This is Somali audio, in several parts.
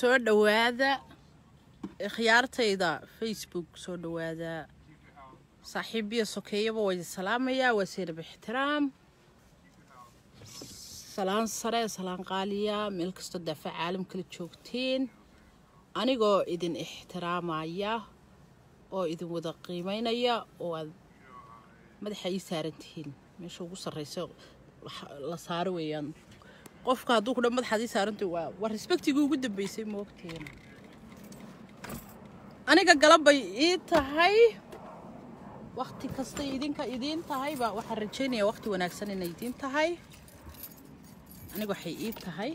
soo dhowaada khiyaartayda facebook soo dhowaada saaxiibiya sokeeyaba waa idin salaamayaa waa seynab ixtiraam salaan sare salaan qaaliya meel kastoo daafac caalam kala joogtiin anigoo idin ixtiraamaya oo idin wada qiimeynaya oo aad madaxa ii saaran tihiin meesha ugu sarreysa la saaro weeyaan qofka hadduu kudha madaxaad ii saaranta waa waa respectigii ugu dambeysay moogteena aniga galabbay ii tahay wakti kastay idinka idiin tahay baa waxaan rajaynayaa wakti wanaagsan inay idiin tahay aniga waxay ii tahay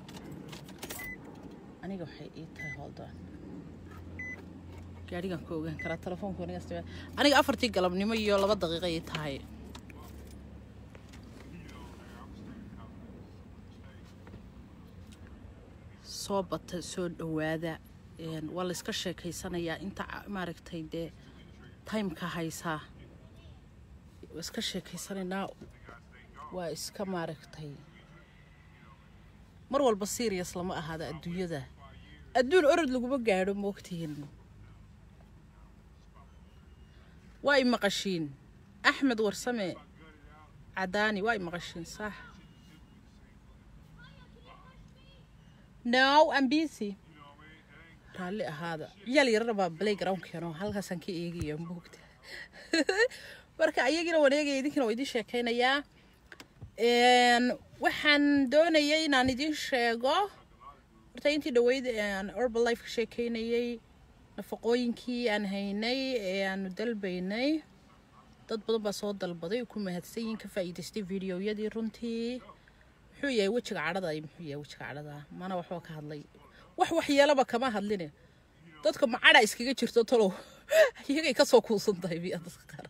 aniga waxay ii tahay holdon gaadhigan ka ogaan karaa telefoonku aniga aniga afartii galabnimo iyo laba daqiiqa ii tahay soo bata soo dhowaada waa la iska sheekaysanayaa inta maaragtay dee timeka haysaa waa iska sheekaysanaynaa waa iska maaragtay mar walba serious lama ahaada adduunyada adduun orod laguma gaadho moogtihiin waa i maqashiin axmed warsame cadaani waa i maqashiin sax no I'm busy raalli ahaada ciyaal yarana baa playgroundkeeno halkaasaan ka eegaya moogta marka ayagina waan eegaya idinkina waa idiin sheekaynayaa waxaan doonayay inaan idiin sheego horta intii dhaweyd aan urban life ka sheekaynayay nafaqooyinkii aan haynay ee aanu dalbaynay dad badan baa soo dalbaday ku mahadsan yihiin ka faa'iidaystay videoyadii runtii muxuu yahay wejiga cadhada ay muxuu yahay wejiga cadhada mana waxba ka hadlay wax waxyeelaba kama hadline dadka macadha iskaga jirto talow iyagay kasoo kuusan tahay biya dadka qaar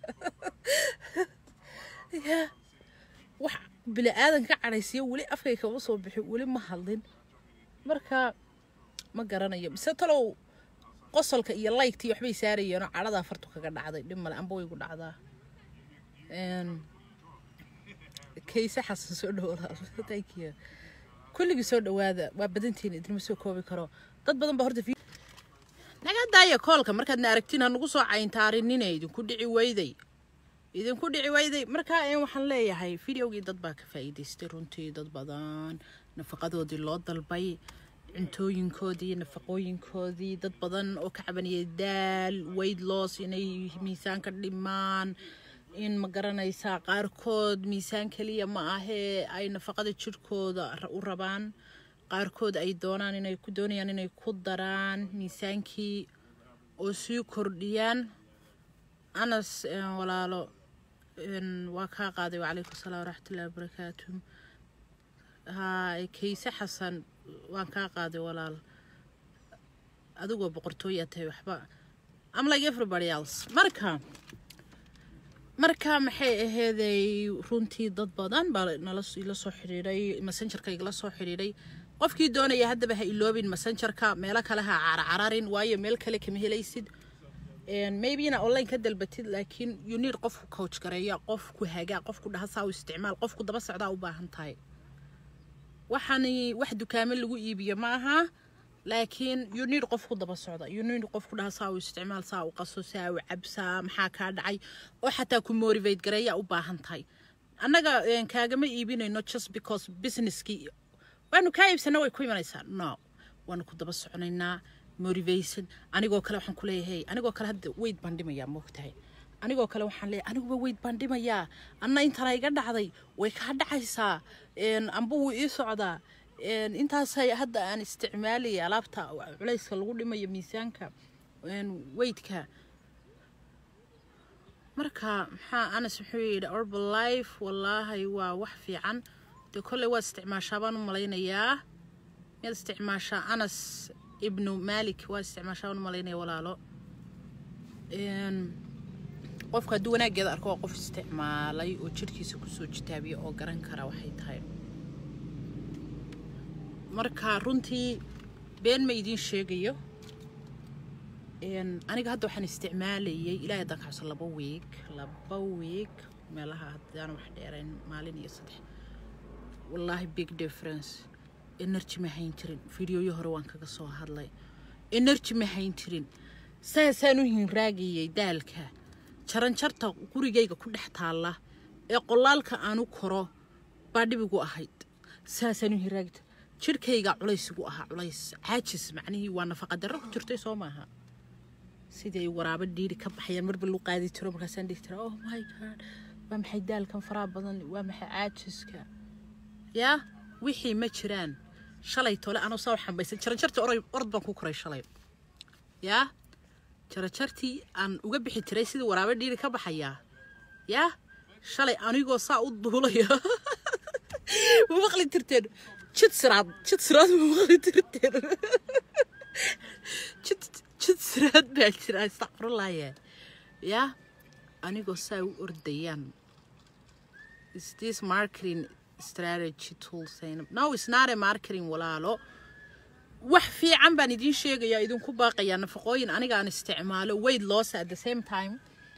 ya wax bini aadan ka cadhaysiyo weli afkay kama soo bixin weli ma hadlin marka ma garanayo mise talow qosolka iyo laygtii waxbay saarayeenoo cadhadaa fartu kaga dhacday dhib male amba waygu dhacdaa kayse xasan soo dhawo thank you kulligii soo dhawaada waa badantiin idinma soo koobi karo dad badan baa horta naga daaya koolka markaadna aragtiin ha nagu soo cayntaarinine idinku dhici weyday idinku dhici weyday markaa waxaan leeyahay videogii dad baa ka faa'iidaystay runtii dad badan nafaqadoodii loo dalbay cuntooyinkoodii nafaqooyinkoodii dad badan oo ka cabanayay daal weyd loos inay miisaanka dhimaan in ma garanaysaa qaarkood miisaan keliya ma ahee ay nafaqada jirhkooda u rabaan qaarkood ay doonaan inay ku doonayaan inay ku daraan miisaankii oo sii kordhiyaan anas walaalo waa kaa qaaday wacalaykum salaam waraxmatullahi wabarakaatu haa kayse xasan waan kaa qaaday walaal adigoo boqortooyaa tahay waxba am like everybody else marka marka maxay aheyday runtii dad badan baa nala ila soo xidhiidhay messengerka igala soo xidhiidhay qofkii doonaya haddaba ha iloobin messengerka meelo kale ha carcararin waayo meel kale kama helaysid maybe ina online ka dalbatid laakiin you need qofku coach gareeya qofku hagaa qofku dhaha saa u isticmaal qofku daba socdaa u baahan tahay waxaani wax dukaamo lagu iibiyo ma aha laakiin you need qofku daba socda you need qofku dhaha saa u isticmaal saa u qaso saa u cabsaa maxaa kaa dhacay oo xataa ku motivate gareeya u baahan tahay annaga kaagama iibinayno just because businesskii waanu kaa iibsana way ku imanaysaa no waanu ku daba soconaynaa motivation anigoo kale waxaan ku leeyahay anigoo kale hadda weyd baan dhimayaa moogtahay anigoo kale waxaan leeyahay aniguba weyd baan dhimayaa anna intana iga dhacday way kaa dhacaysaa amba wuu ii socdaa intaasay hadda aan isticmaalaya alaabta culayska lagu dhimayo miisaanka weydka marka maxaa anas muxuu yidhi urban life wallaahi waa wax fiican dee kolley waa isticmaashaa baan u malaynayaa miyaad isticmaashaa anas ibnu malik waa isticmaashaa baan u malaynaya walaalo qofka hadduu wanaaggeeda arko waa qof isticmaalay oo jirhkiisa kusoo jitaabiya oo garan kara waxay tahay marka runtii been ma idiin sheegayo aniga hadda waxaan isticmaalayay ilaahay haddaan kacabso laba wiig laba wiig meelaha haddaan wax dheerayn maalin iyo saddex wallaahi big difference energy ma hayn jirin fideoyo hore waan kaga soo hadlay energy ma hayn jirin saasaan u hinraagayay daalka jaranjarta gurigayga ku dhex taalla ee qolaalka aan u koro baa dhibigu ahayd saasaan u hinraagi jirhkayga culaysigu ahaa culays caajis macnihii waa nafaqa darro ku jirtay soo maaha sidii ay waraabo dhiiri ka baxayaan marba lu qaadi jiro markaasaan dhihi jira oh my god waa maxay daalkan faraha badan waa maxay caajiska yaa wixii ma jiraan shalay tole anoo saa xambaysan jaranjartii oray orod baan ku koray shalay yaa jaranjartii aan uga bixi jiray sidii waraabo dhiiri ka baxayaa yaa shalay anigoo saa u duulaya ma maqli jirteen jid siraad jid siraad ma maqli jirteen jid jid siraad baa jira astaqfirulaaye yaa anigoo saa u ordayaan is this marketing strategy tool sayna no it's not a marketing walaalo wax fiican baan idiin sheegayaa idinku baaqayaa nafaqooyin aniga aan isticmaalo weight loss at the same time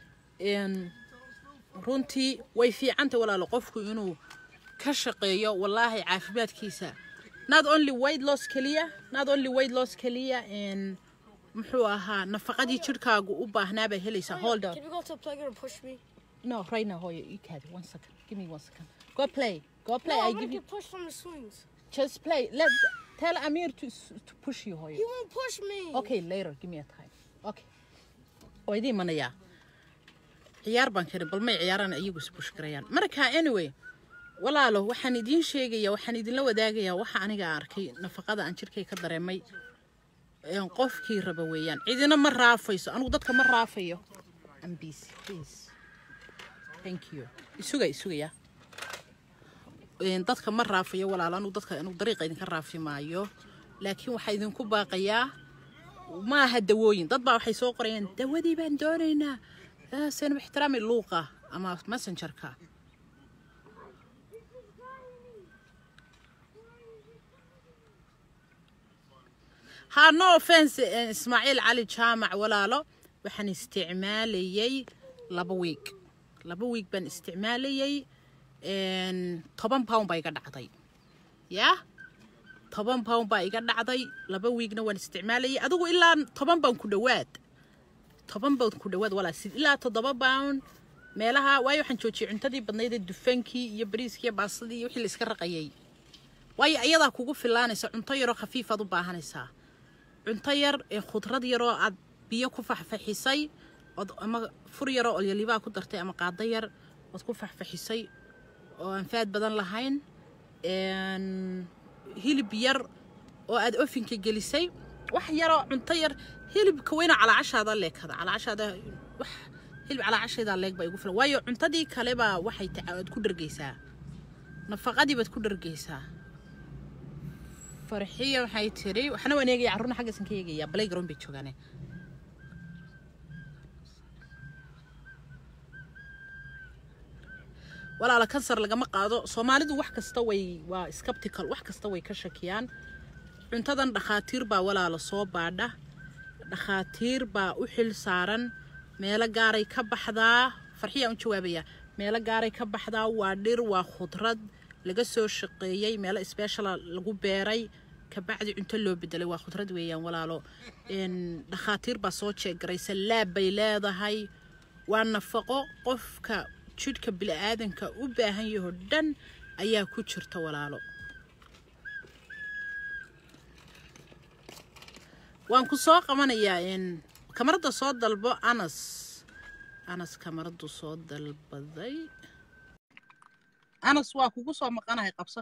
runtii way fiicanta walaalo qofku inuu ka shaqeeyo wallaahi caafimaadkiisa not only weight loss keliya not only weight loss keliya muxuu ahaa nafaqadii jirhkaagu u baahnaa baa helaysaa hold on Can you go to the playground and push me? no right now hoya you can one second give me one second go play go play no, I I'm give gonna you get pushed from the swings. just play let tell Amir to to push you hoya He won't push me. okay later give me a time okay oo idiin manayaa ciyaar baan kari bal may ciyaaraan iyagu isbush garayaan marka anyway walaalo waxaan idiin sheegayaa waxaan idinla wadaagayaa waxa aniga arkay nafaqada aan jirkay ka dareemay een qofkii raba weeyaan cidina ma raafayso anigu dadka ma raafayo I'm busy please thank you isuga isugaya een dadka ma raafayo walaalo anigu dadka anigu dariiqa idinka raafi maayo laakiin waxaa idinku baaqayaa maaha dawooyin dad baa waxay soo qorayaan dawadii baan doonaynaa Ah, seenab ixtiraami luuqa ama messengerka ha no offense eh, ismaaciil cali jaamac walaalo waxaan isticmaalayay laba wiig laba wiig baan isticmaalayay een, toban pound baa iga dhacday yaa toban pound baa iga dhacday laba wiigna waan isticmaalayay adigu ilaa toban baan ku dhowaad toban pound ku dhowaad walaa sid ilaa toddoba pound meelaha waayo waxaan joojiyay cuntadii badnayd ee dufaankii iyo bariiskii iyo baasadii iyo wixii la iska raqayay waayo iyadaa kugu filaanaysa cunto yaroo khafiifaad u baahanaysaa cunto yar ee khudrad yaroo aad biyo ku faxfaxisay ood ama fur yaroo olyalibaa ku dartay ama qaado yar ood ku faxfaxisay oo aan faad badan lahayn een, hilib yar oo aad ofinka gelisay wax yaroo cunto yar hilibka weyna calaacashaada leekada calaacashaada wax hilib calaacasheeda leeg baa igu filan waayo cuntadii kale baa waxay taca aad ku dhargaysaa nafaqadii baad ku dhargaysaa farxiya waxay tiri waxna waan eegaya carruurna xaggaasan ka eegaya playground bay joogaane walaala kansar lagama qaado soomaalidu wax kasta way waa skeptical wax kasta way ka shakiyaan cuntadan dhakhaatiir baa walaala soo baadha dhakhaatiir baa u xil saaran meelo gaaray ka baxdaa farxiyaa u jawaabaya meelo gaaray ka baxdaa waa dhir waa khudrad laga soo shaqeeyey meelo speciala lagu beeray kabacdi cunto loo bedelay waa khudrad weeyaan walaalo Een, dhakhaatiir baa soo jeegaraysa laab bay leedahay waa nafaqo qofka jidhka bili-aadanka u baahan yaho dhan ayaa ku jirta walaalo waan ku soo qabanayaa in kamarada soo dalbo anas anas kamaradu soo dalbaday anas waa kugu soo maqanahay qabso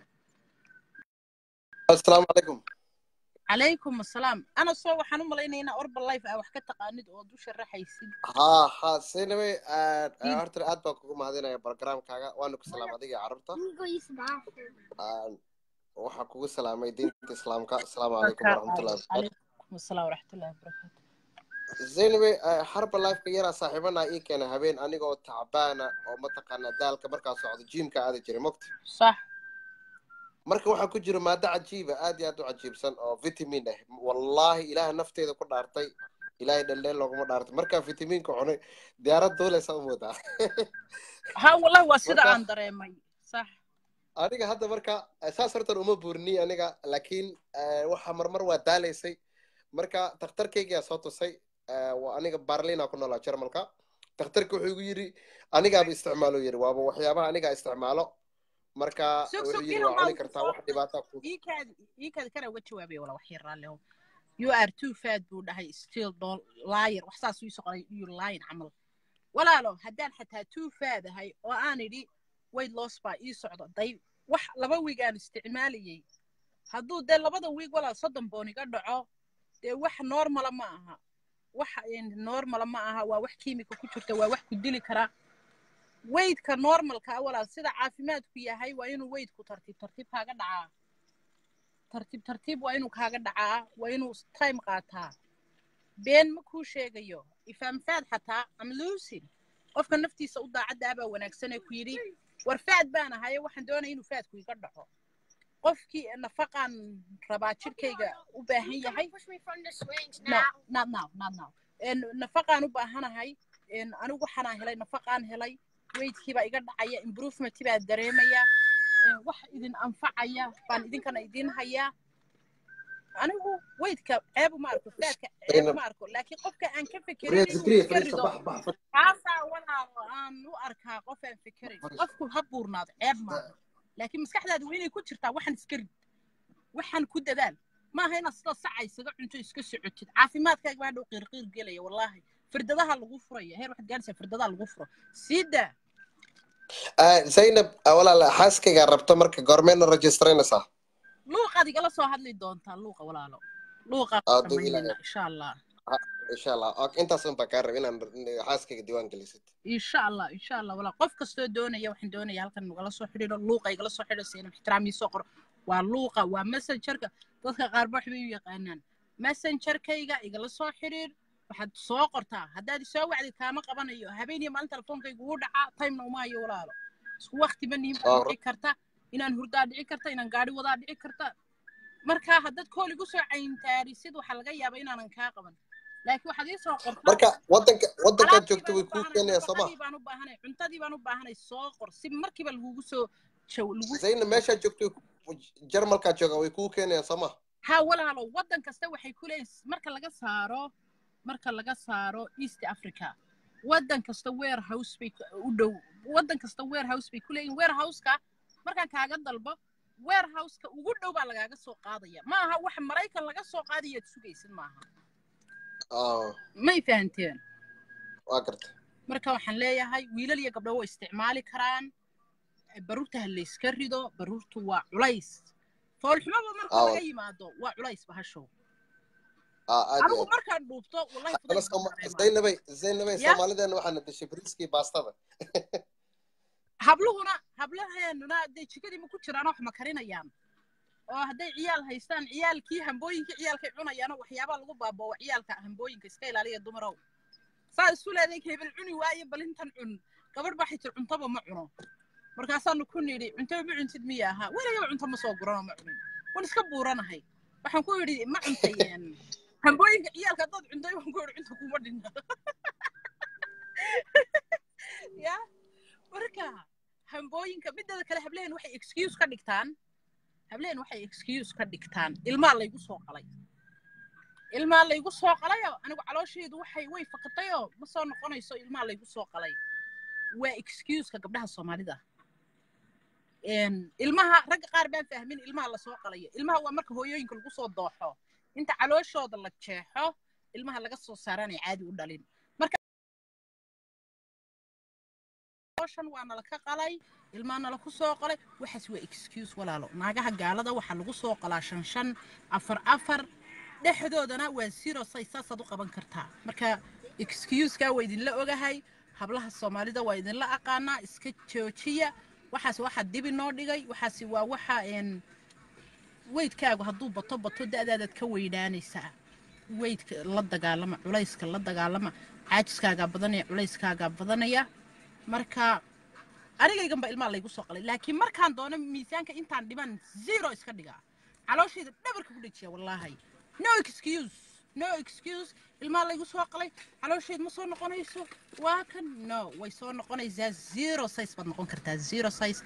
asalaamu calaykum calaykum asalaam anasoo waxaan u malaynaynaa orba life aa wax ka taqaanid ood u sharaxaysid haa haa sinaway Mm. horta aad baan kugu mahadinaya barogramkaaga waanu ku salaam adiga iyo carruurta Let me go use the bathroom. Aan- waxaan kugu salaamay diinta islaamka asalaamu calaykum waraxmatullahi wabarakaatu calaykum asalaam waraxmatullahi wabarakaatu zaynaway harba lifeka yaraa saaxiibanaa ii keena habeen anigoo tacbaana oo mataqaanaa daalka markaa socdo jiimka aadi jiray mogta sax marka waxaa ku jira maado cajiiba aad iyo aad u cajiibsan oo vitamin ah wallaahi ilaaha nafteeda ku dhaartay ilaahay dheldheel looguma dhaartay markaa vitamiinka cunay diyaarad duuleysa u moodaa ha wallahi waa sida Marka- aan dareemay sax aniga hadda marka saas hortan uma buurni aniga laakiin eh, waxa marmar waa daalaysay marka takhtarkaygaa soo tusay eh, waa aniga barlina ku noolaa jarmalka takhtarka wuxuu igu yidhi anigaaba isticmaalo yidhi waaba waxyaabaha anigaa isticmaalo marka Sug, wuxuu sug, yidhi inuu waa cuni maalku kartaa soo wax dhibaata ku iikaadi iikaadi kana uga jawaabay wala wax yar raallihow you are too fat buu dhahay still don't liar wax saas uu soo qoray you lying camal walaalo haddaan xataa too fat ahay oo aan idhi weight loss baa ii socda day wax laba wiig aan isticmaalayay hadduu dee labada wiig walaal soddon boon iga dhaco dee wax normala ma aha wax normala ma aha waa wax kiimika ku jirta waa wax ku dili kara weydka normalka ah walaal sida caafimaadku yahay waa inuu weydku tartiib tartiib kaaga dhacaa tartiib tartiib waa inuu kaaga dhacaa waa inuu time qaataa been ma kuu sheegayo ifaamfaad xataa am lusin qofka naftiisa u daacaddaa baa wanaagsan ee ku yidhi war faad baan ahaye waxaan doonaya inuu faadku iga dhaco qofkii nafaqaan rabaa jirkayga u baahan yahay Push me from the swings no now. not now not now En, nafaqaan u baahanahay En, anigu waxaanaa helay nafaqaan helay weydkii baa iga dhacaya improvement baa dareemaya En, wax idin anfacaya baan idinkana idin hayaa anigu weydka ceeb uma arko faadka ceeb uma arko laakiin qofka aan ka fekerin inuu iska rido kaasaa walaalo aan u arkaa qof aan fekerin qofku ha buurnaado ceeb maaha laakiin maskaxdaada waa inay ku jirtaa waxaan iska rid waxaan ku dadaal maaha inaad sida saca isaga cunto iska socotid caafimaadkaaga baa dhow qiirqiir gelaya wallaahi firdadaha lagu furaya heer waxaad gaadhaysaa firdadaha lagu furo sii daa Ah, zaynab ah, walaal xaaskaygaa rabto marka goormeena registraynaysaa luuqaad igala soo hadli doontaa luuqa walaalo luuqaad Ah, duu samaynayna ilaahay. insha allah insha allah Ok, intaas un baa kaa raba inaan xaaskayga diiwaan gelisid insha allah insha allah walaa qof kastoo doonaya waxaan doonaya halkan nagala soo xidhiidho luuqa igala soo xidho si inaan ixtiraamii soo qoro waa luuqa waa messengerka dadka qaar ba waxbay u yaqaanaan messengerkayga igala soo xidhiidh waxaad soo qortaa haddaad isoo wacdid kaama qabanayo habeen iyo maalin telefoonkaygu wuu dhacaa timena uma hayo walaalo isku wakti ma nihin baa Ah, dhici karta inaan hurdaa dhici karta inaan gaari wadaa dhici karta marka haddaad kool igu soo cayntaarisid waxaa laga yaabaa inaanan kaa qaban laakiin waxaad ii soo qortaa marka wadanka wadankaad alaabtii joogto baan way u kuu baahanay keenayaan soo ma nafaqadii baan u baahanay cuntadii baan u baahanay soo qor si markiiba lagugu soo jaw lagu zaynab meeshaad joogto jarmalkaad jooga way kuu keenayaan soo ma ha walaalo waddan kasta waxay ku leeyihin marka laga saaro marka laga saaro east africa waddan kasta warehouse bay ku- u dhow waddan kasta warehouse bay ku leeyihin warehouseka markaan kaaga dalbo warehouseka ugu dhow baa lagaaga soo qaadaya ma aha wax maraykan laga soo qaadayaad sugaysid maaha Ah, may fahanteen waa garta marka waxaan leeyahay wiilal iyo gabdho way isticmaali karaan baruurta ha layska rido baruurtu waa culays foolxumaba marka Ah, laga yimaado waa culays bahashow ah, aad iyo anigu aad markaan dhuubto wallahi Haddana fudayd baan Sooma- dareemaa zaynabay zaynabay ya soomaalideena waxaana dishay bariiskii baastada habluhuna hablaheenuna dee jikadii ma ku jiraan wax ma karinayaan oo hadday ciyaal haystaan ciyaalkii hambooyinkii ciyaalkay cunayaano waxyaabaa lagu baaboowa ciyaalka hambooyinka iska ilaaliya dumarow saa isu leeday hebel cuni waaye balintan cun gabadh baa xitir cuntaba ma cuno markaasaanu ku nidhi cuntaba ma cuntid miya ahaa weligaba cunto ma soo guranoo ma cunin wan iska buuranahay waxaan ku yidhi ma cuntayeen hambooyinka ciyaalka haddaad cuntay waan ku yidhi cunta kuma dhinna ya marka hambooyinka mideeda kale hablehen waxay excuse ka dhigtaan hablehen waxay excuse ka dhigtaan ilmaa laygu soo qalay ilmaa laygu soo qalayoo anigu caloosheedu waxay way fakatayoo ma soo noqonayso ilmaa laygu soo qalay waa excuseka gabdhaha soomaalida Een, ilmaha ragga qaar baan fahmin ilmaha lasoo qalayo ilmaha waa marka hooyooyinka lagu soo dooxo inta calooshooda la jeexo ilmaha laga soo saaraanay caadi u dhalin marka calooshan waa nala ka qalay ilmaha nala ku soo qalay waxaas waa excuse walaalo naagaha gaalada waxaa lagu soo qalaa shan shan afar afar dhexdoodana waa zero say saasaad u qaban kartaa marka excuseka waa idinla ogahay hablaha soomaalida waa idinla aqaanaa iska joojiya waxaas waxaa dibi noo dhigay waxaasi waa waxa een weydkaagu hadduu bato bato da'daadaad ka weynaanaysaa weydka la dagaalama culayska la dagaalama caajiskaagaa badanaya culayskaagaa badanaya marka anigayganba ilmaa laygu soo qalay laakiin markaan doono miisaanka intaan dhiman zero iska dhigaa calooshayda dhabarka ku dhejiya wallaahi no excuse no excuse ilmaa laygu soo qalay caloosheed ma soo noqonayso waa kan no way soo noqonaysaa zero size baad noqon kartaa zero size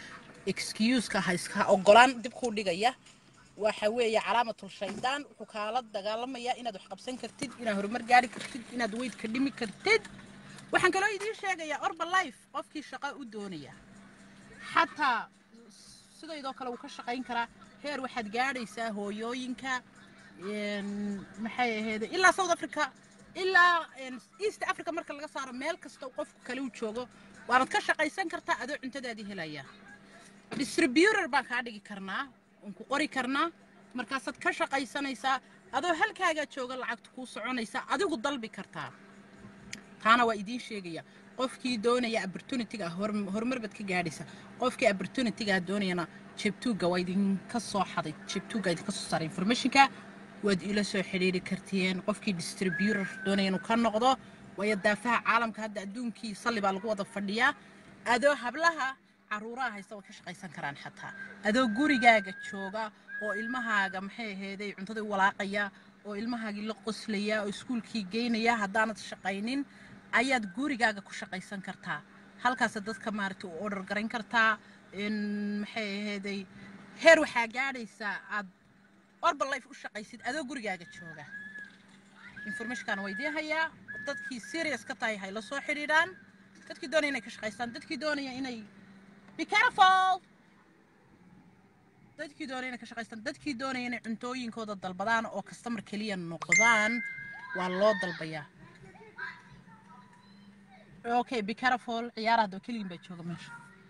excuseka ha iska ogolaan dib kuu dhigaya waxa weeye calaamatul shaydaan wuxuu kaala dagaalamayaa inaad wax qabsan kartid inaad horumar gaari kartid inaad weydka dhimi kartid waxaan kaloo idiin sheegayaa orba life qofkii shaqo u doonaya xataa sidaydoo kale wuu ka shaqayn karaa heer waxaad gaadhaysaa hooyooyinka een, maxay aheede ilaa south africa ilaa een, east africa marka laga saaro meel kasta qofku kale u joogo waanad ka shaqaysan kartaa adoo cuntadaadii helaya distributor baan kaa dhigi karnaa oon ku qori karnaa markaasaad ka shaqaysanaysaa adoo halkaagaa jooga lacagta kuu soconaysa adigu dalbi kartaa taana waa idiin sheegaya qofkii doonaya opportunityga hor- horumar baad ka gaadhaysa qofkii opportunityga doonayana jebtuuga waa idinka soo xaday jebtuuga idinka soo saaray informationka waad ila soo xidhiiri kartiin qofkii distributor doonaya inuu ka noqdo waayo daafaha caalamka hadda adduunkii salli baa lagu wada fadhiyaa adoo hablaha caruuraha haysta way ka shaqaysan karaan xataa adoo gurigaaga jooga oo ilmahaaga maxay aheeday cuntada u walaaqaya oo ilmahaagii la qoslaya oo iskuulkii geynaya haddaanad shaqaynin ayaad gurigaaga ku shaqaysan kartaa halkaasa dadka maaragtay u order garayn kartaa in maxay aheeday heer waxaa gaadhaysaa aad orba life u shaqaysid adoo gurigaaga jooga informationkan waa idiin hayaa dadkii serious ka tahay hay la soo xidhiidhaan dadkii doonaya inay ka shaqaystaan dadkii doonaya inay be careful dadkii doonaya inay ka shaqaystaan dadkii doonaya inay cuntooyinkooda dalbadaan oo customer keliya noqdaan waa loo dalbayaa okay be careful ciyaar hadda keligin baa jooga meesha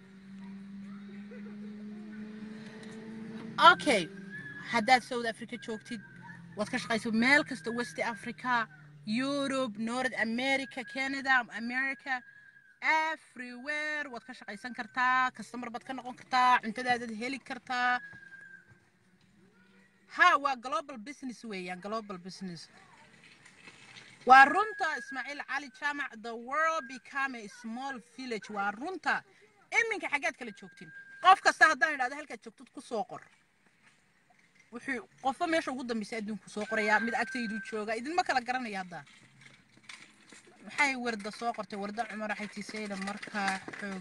okay haddaad south africa joogtid waad ka shaqaysa meel kasta west africa europe north america canada america everywhere waad ka shaqaysan kartaa customer baad ka noqon kartaa cuntadaadaad heli kartaa ha waa global business weeyaan global business waa runta ismaaciil cali jaamac the world become a small village waa runta iminka xaggaad kala joogtiin qof kasta haddaan idhahdo halkaad joogtid ku soo qor wuxuu qofba meesha ugu dambaysa adduunku soo qorayaa mid agtaydu jooga idinma kala garanaya hadda maxay warda soo qortay warda cumar waxay tiisayda markaa xoog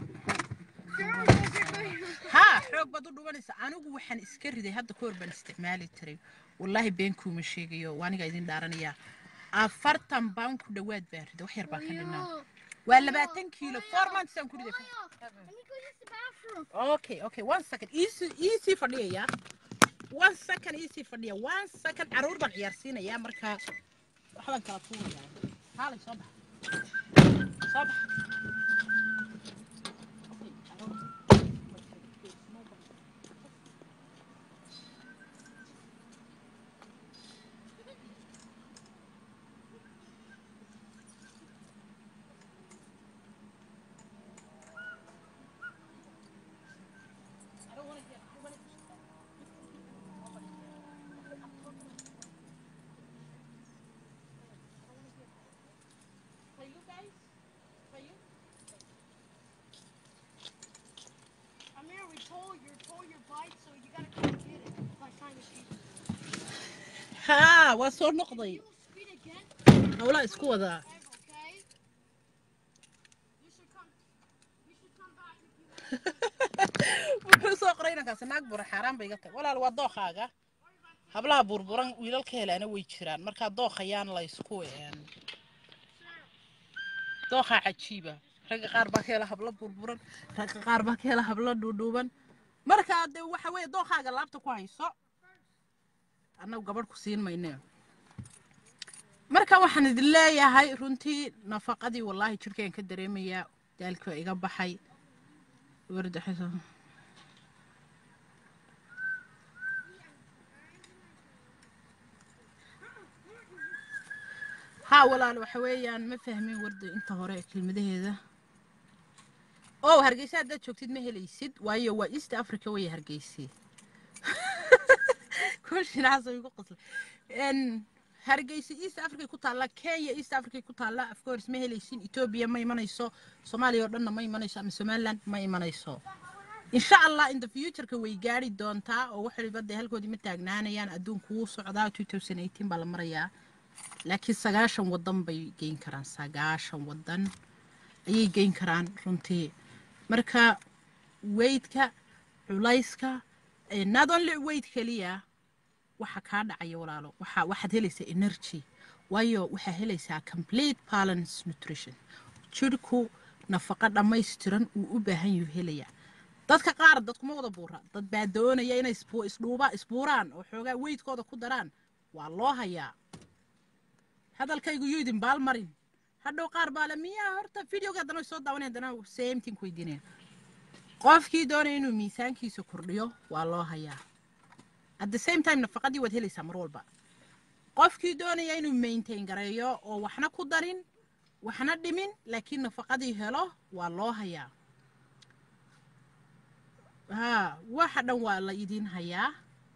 ha xoog baad u dhubanaysa anigu waxaan iska riday hadda ka hor baan isticmaali jiray wallaahi been kuuma sheegayo waa aniga idin dhaaranayaa afartan baan ku dhowaad baan riday wax yar baan ka dhinaa waa labaatan kiilo four months aan ku riday Let me go use the bathroom. okay okay one second easy easy fadhiyaya one second easy fadhiya one second caruur baan ciyaarsiinayaa markaa waxbaan kala tuurayaa haalay soo bax soo bax For you guys? For you? Amir, we tore your tore your bike, so you gotta come get it by time to speed. haa waa soo noqday You speed again, howlaa isku wadaa okay? You should come. You should come back if you. wuxuu soo qoray inankaasi naag bura xaaraan bay iga tahay walaal waa dookaaga hablaha burburan wiilalka helaana way jiraan markaa dookayaan la isku een dookaa cajiiba ragga qaar baa ka hela hablo burburan ragga qaar baa ka hela hablo dhuudhuuban markaa dee waxa weeye dookaaga laabta ku hayso annagu gabadh ku siin mayne marka waxaan idin leeyahay runtii nafaqadii wallaahi jirkeen ka dareemayaa daalkii waa iga baxay wardaxisa ها walaal waxa weeyaan ma fahmin warda inta hore kelmadaheeda oo hargeysa haddaad joogtid ma helaysid waayo waa east africa way hargeysi kushinaasa igu qosla n hargeysa east africa ku taalla kenya east africa ku taalla of course ma helaysin ethiopia ma imanayso soomaaliya oo dhanna ma imanayso ama somaliland ma imanayso insha allah in the futureka way gaari doontaa oo wax waliba dee halkoodii ma taagnaanayaan adduunku wuu socdaa 2018 baa la marayaa laakiin sagaashan wadan bay geyn karaan sagaashan wadan ayay geyn karaan runtii marka weydka culayska eh, not only weyd keliya waxa kaa dhacaya walaalo waxa waxaad helaysaa energy waayo waxaa helaysaa complete balance nutrition jirhku nafaqo dhammaystiran uu u baahan yahu helayaa dadka qaar dadkuma wada buura dad baa doonaya inay isbu- isdhuuba isbuuraan oo xoogaa weydkooda ku daraan waa loo hayaa hadalkaygu yuu idin baal marin hadhow qaar baa le miyaa horta videoga haddana way soo daawanaya haddana same thing ku weydiinaya qofkii doonaya inuu miisaankiisa kordhiyo waa loo hayaa at the same time nafaqadii waad helaysaa mar walba qofkii doonaya inuu maintain gareeyo oo waxna ku darin waxna dhimin laakiin nafaqadii helo waa loo hayaa ha waxa dhan waa la idin hayaa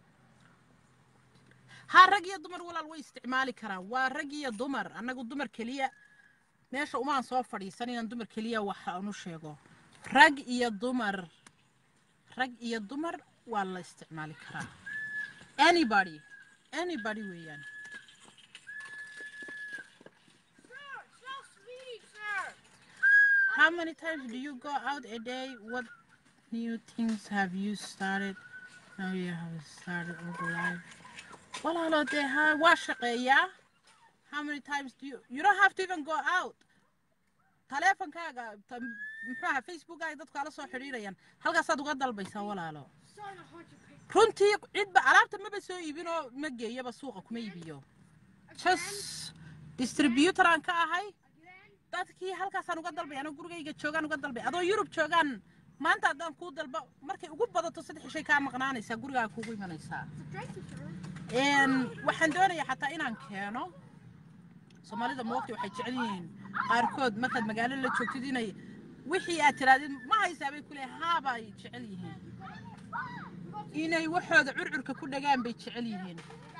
ha rag iyo dumar walaal way isticmaali karaan waa rag iyo dumar annagu dumar keliya meesha umaan soo fadhiisan inaan dumar keliya waxa aan u sheego rag iyo dumar rag iyo dumar waa la isticmaali karaa anybody anybody weeyaan Sir, so sweet, sir. How many times do you go out a day? What new things have you started? Now you have started all the life. Walaalo dee ha waa shaqeeyaa. How many times do you you don't have to even go out. Taleefankaaga ta- muxuu ahaa Facebookaaga dadku ala soo xidhiidhayaan. Halkaasaad uga dalbaysaa walaalo. Son of Hunter Payton. Runtii cidba alaabta maba soo iibinoo ma geeyaba suuqa kuma iibiyo. Just distributor aan ka ahay. Again? dadkii halkaasaan uga dalbay anoo gurigayga joogaan uga dalbay adoo yurub joogaan maanta haddaan kuu dalba markay ugu badato saddex shay kaa maqnaanaysaa gurigaa kuugu imanaysaa It's a Drake sir. Een, waxaan doonayaa xataa inaan keeno soomaalida moogta waxay jecel yihiin qaarkood markaad magaalo la joogtid inay wixii aad tirahdid ma haysaa bay ku leeyahay haaba ay jecel yihiin inay waxooda curcurka ku dhagaan bay jecel yihiin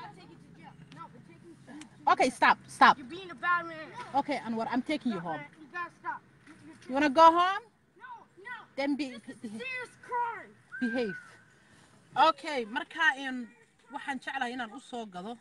We gotta take you to jail. No, we're taking you to okay stop stop You're being a bad man. okay anwar i'm taking you home You gotta stop. You- you're- you wanna go home No, no. then be, This is be, a serious crime. behave okay marka in waxaan jeclahay inaan u soo gado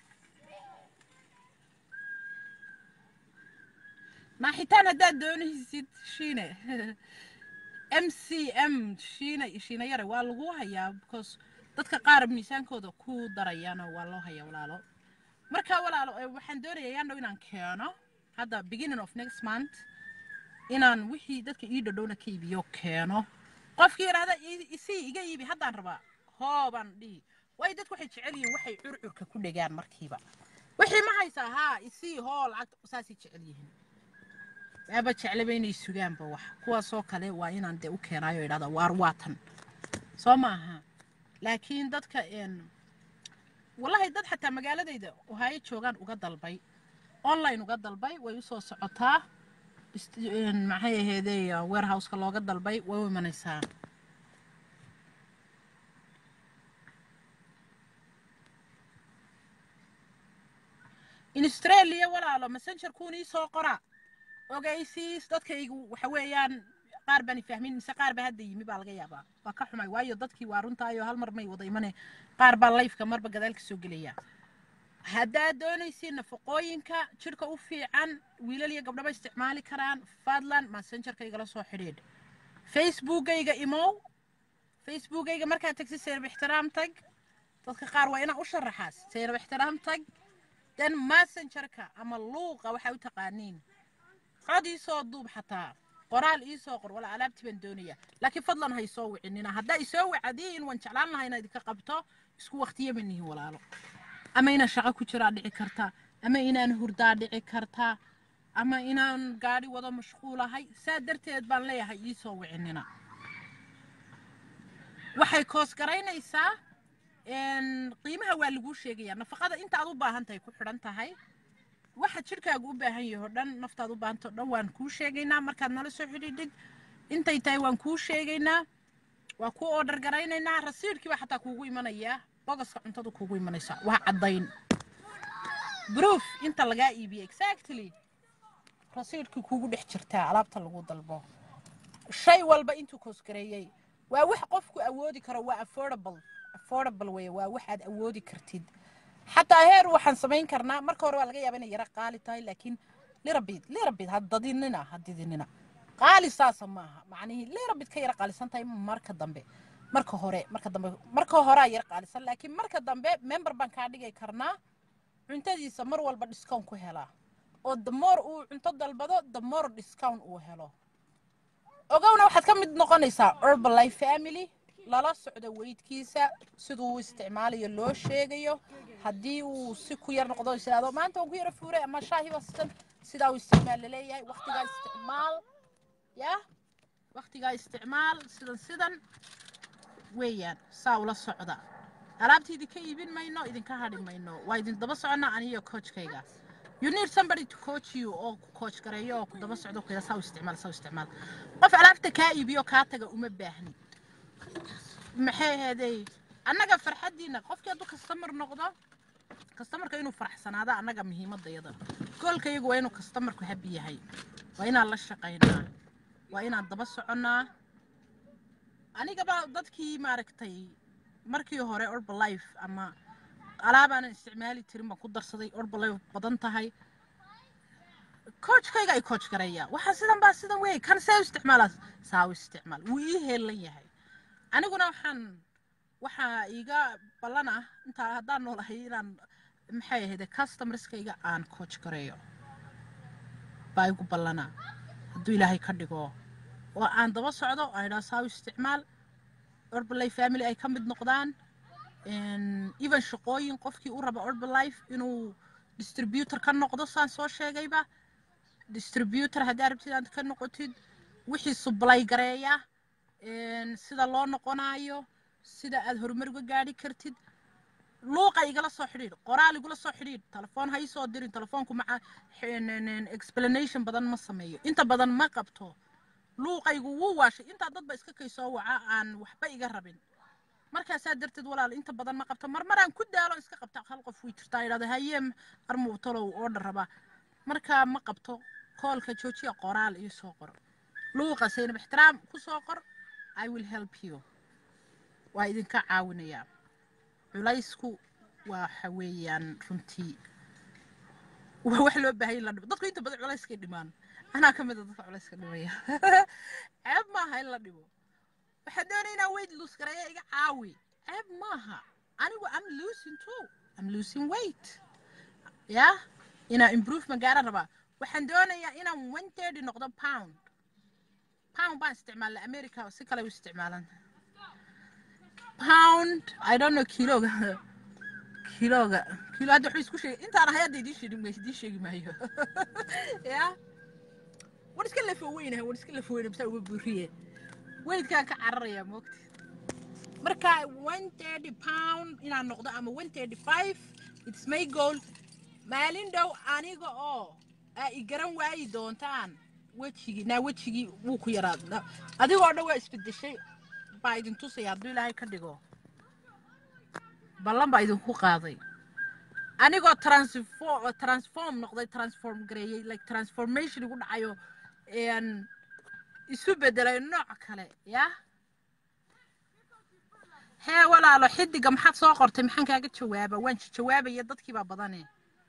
naaxitaan haddaad doonaysid shiine m c m shiine shiine yare waa lagu hayaa because dadka qaar miisaankooda ku darayana waa loo hayaa walaalo marka walaalo eh, waxaan doonayaa yaandhow inaan keeno hadda beginning of next month inaan wixii dadka ii dhadhowna ka iibiyo keeno qofkii yidhaahda "I- isii iga iibi haddaan rabaa hoobaan dhihi waayo dadku waxay jecel yihiin waxay curcurka ku dhegaan markiiba wixii ma haysaa haa isii hoo lacagta saasay jecel yihiin waaba jeclaba inay sugaanba wax kuwaasoo kale waa inaan dee u keenaayo idhahda waar waatan soo maaha laakiin dadka een wallahi dad xataa magaaladayda ohaayo joogaan uga dalbay online uga dalbay way usoo socotaa ist- een, maxay aheedey warehouseka looga dalbay way u imanaysaa in australia walaalo messenger kuunii soo qora ogeysiis dadkaygu waxa weeyaan qaar baan fahmin mise qaar baa hadda yimi baa laga yaabaa waa ka xumay waayo dadkii waa runtaayo hal mar may wada imane qaar baa lifeka marba gadaalka soo gelaya haddaad doonaysiin nafaqooyinka jidhka u fiican wiilal iyo gabdhaba isticmaali karaan fadlan messengerkaygala soo xidhiidh facebookayga imow facebookayga markaad tagsi seynab ixtiraam tag dadka qaar waa inaa u sharaxaa seynab ixtiraam tag dan messengerka ama luuqa waxaa u taqaaniin cod ii soo duub xataa qoraal ii soo qor wala alaabtii baan doonaya laakiin fadlan ha isoo wicinina haddaa isoo wacdiin waan jeclaan lahaa inaad idinka qabto isku waqtiya ma nihin walaalo ama inaan shaqo ku jiraa dhici karta ama inaan hurdaa dhici karta ama inaan gaadhi wado mashquulahay saa darteed baan leeyahay ii soo wicinina waxay koos garaynaysaa een, qiimaha waa laguu sheegayaa nafaqada inta aad u baahan tahay ku xidhan tahay waxa jidhkaagu u baahan yahay oo dhan naftaad u baahanta o dhan waan kuu sheegaynaa markaad nala soo xidhiidhid intay tahay waan kuu sheegaynaa waa kuu oodhar garaynaynaa rasiidhkiiba xataa kuugu imanayaa bogaska cuntadu kuugu imanaysa waa caddayn proof inta lagaa iibiyey exactly rasiidhkii kuugu dhex jirtaa alaabta lagu dalbo shay walba intuu koosgareeyey waa wax qofku awoodi karo waa affordable affordable weye waa wax aad awoodi kartid xataa heer waxaan samayn karnaa marka hore waa laga yaaba inay yara qaali tahay laakiin lirabid lirabid ha dadinina ha didinina qaali saasa maaha macnihii leera bid ka yara qaalisan tahay marka dambe marka hore marka dambe marka horea yara qaalisan laakiin marka dambe member baan kaa dhigay karnaa cuntadiisa mar walba discount ku helaa oo the more uu cunto dalbado the more discount uu helo ogowna waxaad ka mid noqonaysaa herbalife family lala socdo weydkiisa siduu u isticmaalayo loo sheegayo haddii uu si ku yar noqdo is idhahdo maanta waan ku yara fuuray ama shaahiba sidan sidaa uu isticmaal laleeyahay waqtigaa isticmaal ya waqtigaa isticmaal sidan sidan weeyaan saa ula socda alaabta idinka iibin mayno idinka hadhi mayno waa idin daba soconnaa aniyo coachkayga you need somebody to coach you oo ku coach gareeyo oo ku daba socdo kuyada saa u isticmaal saa u isticmaal qof alaabta kaa iibiyo kaa taga uma baahni maxay ahaydey annaga farxaddiina qofkii hadduu kastamar noqdo kastamarka inuu faraxsanaado annaga muhiimadayada goolka iyagu waa inuu kastamarku habi yahay waa inaan la shaqaynaa waa inaan daba soconnaa anigaba dadkii maaragtay markii hore orbalife ama alaabaanan isticmaali jirin baan ku darsaday orbalife badan tahay coachkayga ay coach gareeya waxaa sidan baa sidan wey kan see u isticmaalaas saa u isticmaal wuu ii heelan yahay aniguna waxaan waxaa iiga ballan ah intaa haddaan noolahay inaan maxay ahayde customerskayga aan coach gareeyo baa igu ballana hadduu ilaahay ka dhigo oo aan daba socdo aan idhaa saa u isticmaal orbalay family ay ka mid noqdaan even shaqooyin qofkii u raba orbalife inuu distributor ka noqdo saan soo sheegayba distributor haddii arabtid aad ka noqotid wixii sublay gareeya sida loo noqonayo sida aad horumar uga gaadhi kartid luuqa igala soo xidhiidh qoraal igula soo xidhiidh telefoon ha isoo dirin telefoonku maca explanation badan ma sameeyo inta badan ma qabto luuqaygu wuu waashay intaa dadba iska kay soo waca aan waxba iga rabin markaasaa darteed walaal inta badan ma qabto marmaraan ku daalo iska qabta hal qof way jirtaa idhahda haye armuu talow oodha raba markaa ma qabto koolka joojiya qoraal iyo soo qor luuqa saynab ixtiraam ku soo qor i will help you waa idinka caawinayaa culaysku waxa weeyaan runtii waa wax loo baahay in la dhimo dadku inta badan culayskay dhimaan anaa ka mid a dadka culayska dhimaya ceeb maaha in la dhimo waxaad doonaya inaa weight lose gareeya iga caawi ceeb maaha anigu am losing too am losing weight ya inaa improvement gaara rabaa waxaan doonayaa inaan one thirty noqdo pound pound baan isticmaalna america si kale u isticmaalan pound i don't know kiloga kiloga kilo hadda wuxuu isku sheegay intaan ahay hadda idiin sheegi mayso idiin sheegi maayo ya war iska lafo weynaha war iska lafo weyna masaa uga buuriye weydkaan ka cararayaa moogta marka one thirty pound inaan noqdo ama one thirty five its my goal maalin dhow aniga oo aa i garan waayi doontaan wejigii naa wejigii wuu ku yaraa adigoo dhan waa isbedeshay baa idin tusaya hadduu ilaahay ka dhigo ballan baa idinku qaaday anigoo transform transform noqday transform gareeyey like transformation igu dhacayo isu bedelay nooc kale ya hee walaalo xidiga maxaad soo qortay maxaan kaaga jawaaba waan jawaabaya dadkii baa badane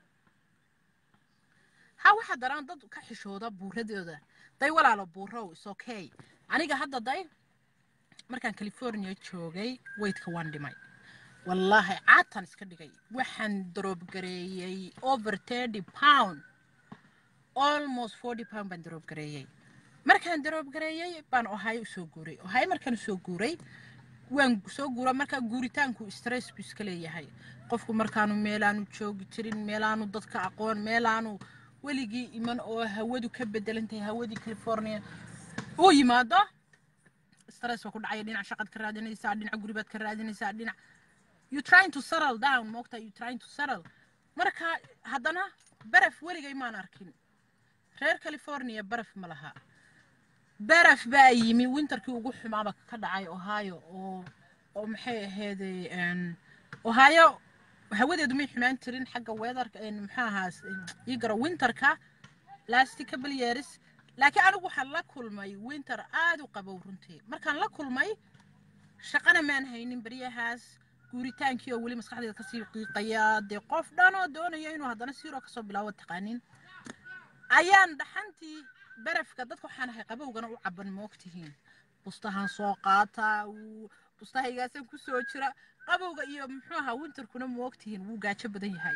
ha waxaa daraan dad ka xishooda buuradooda day walaalo buurow is okay aniga hadda day markaan california joogay weydka waan dhimay wallaahi caatan iska dhigay waxaan daroobgareeyey over thirty pound almost forty pound baan daroobgareeyey markaan daroobgareeyey baan ohaayo usoo guuray ohaayo markaan usoo guuray waan soo guura markaa guuritaanku stress buu iska leeyahay qofku markaanu meelaanu joogi jirin meelaanu dadka aqoon meelaanu weligii iman oo hawadu ka bedelan tahay hawadii california uu yimaado stress waa ku dhacaya dhinac shaqad ka raadinaysaa dhinac guribaad ka raadinaysaa dhinac you trying to settle down moogta you trying to settle marka haddana baraf weligay maan arkin reer california baraf ma laha baraf baa yimi winterkii ugu xumaaba ka dhacay ohio oo oo maxay ahaydey ohio hawadeedu may xumaan jirin xagga weatherka maxaa ahaa igaro winterka lasti couple years laakiin anigu waxaan la kulmay winter aad u qabow runtii markaan la kulmay shaqana maan haynin beryahaas guuritaankii oo weli maskaxdeeda kasii qiiqaya dee qof dhan oo doonaya inuu haddana siiroo kasoo bilaabo taqaanin ayaan dhaxantii barafka dadka waxaan ahay qabowgana u caban ma ogtihiin bustahan soo qaataa wuu bustahaygaasaan ku soo jira qabowga iyo muxuu ahaa winterkuna ma ogtihiin wuu gaajo badan yahay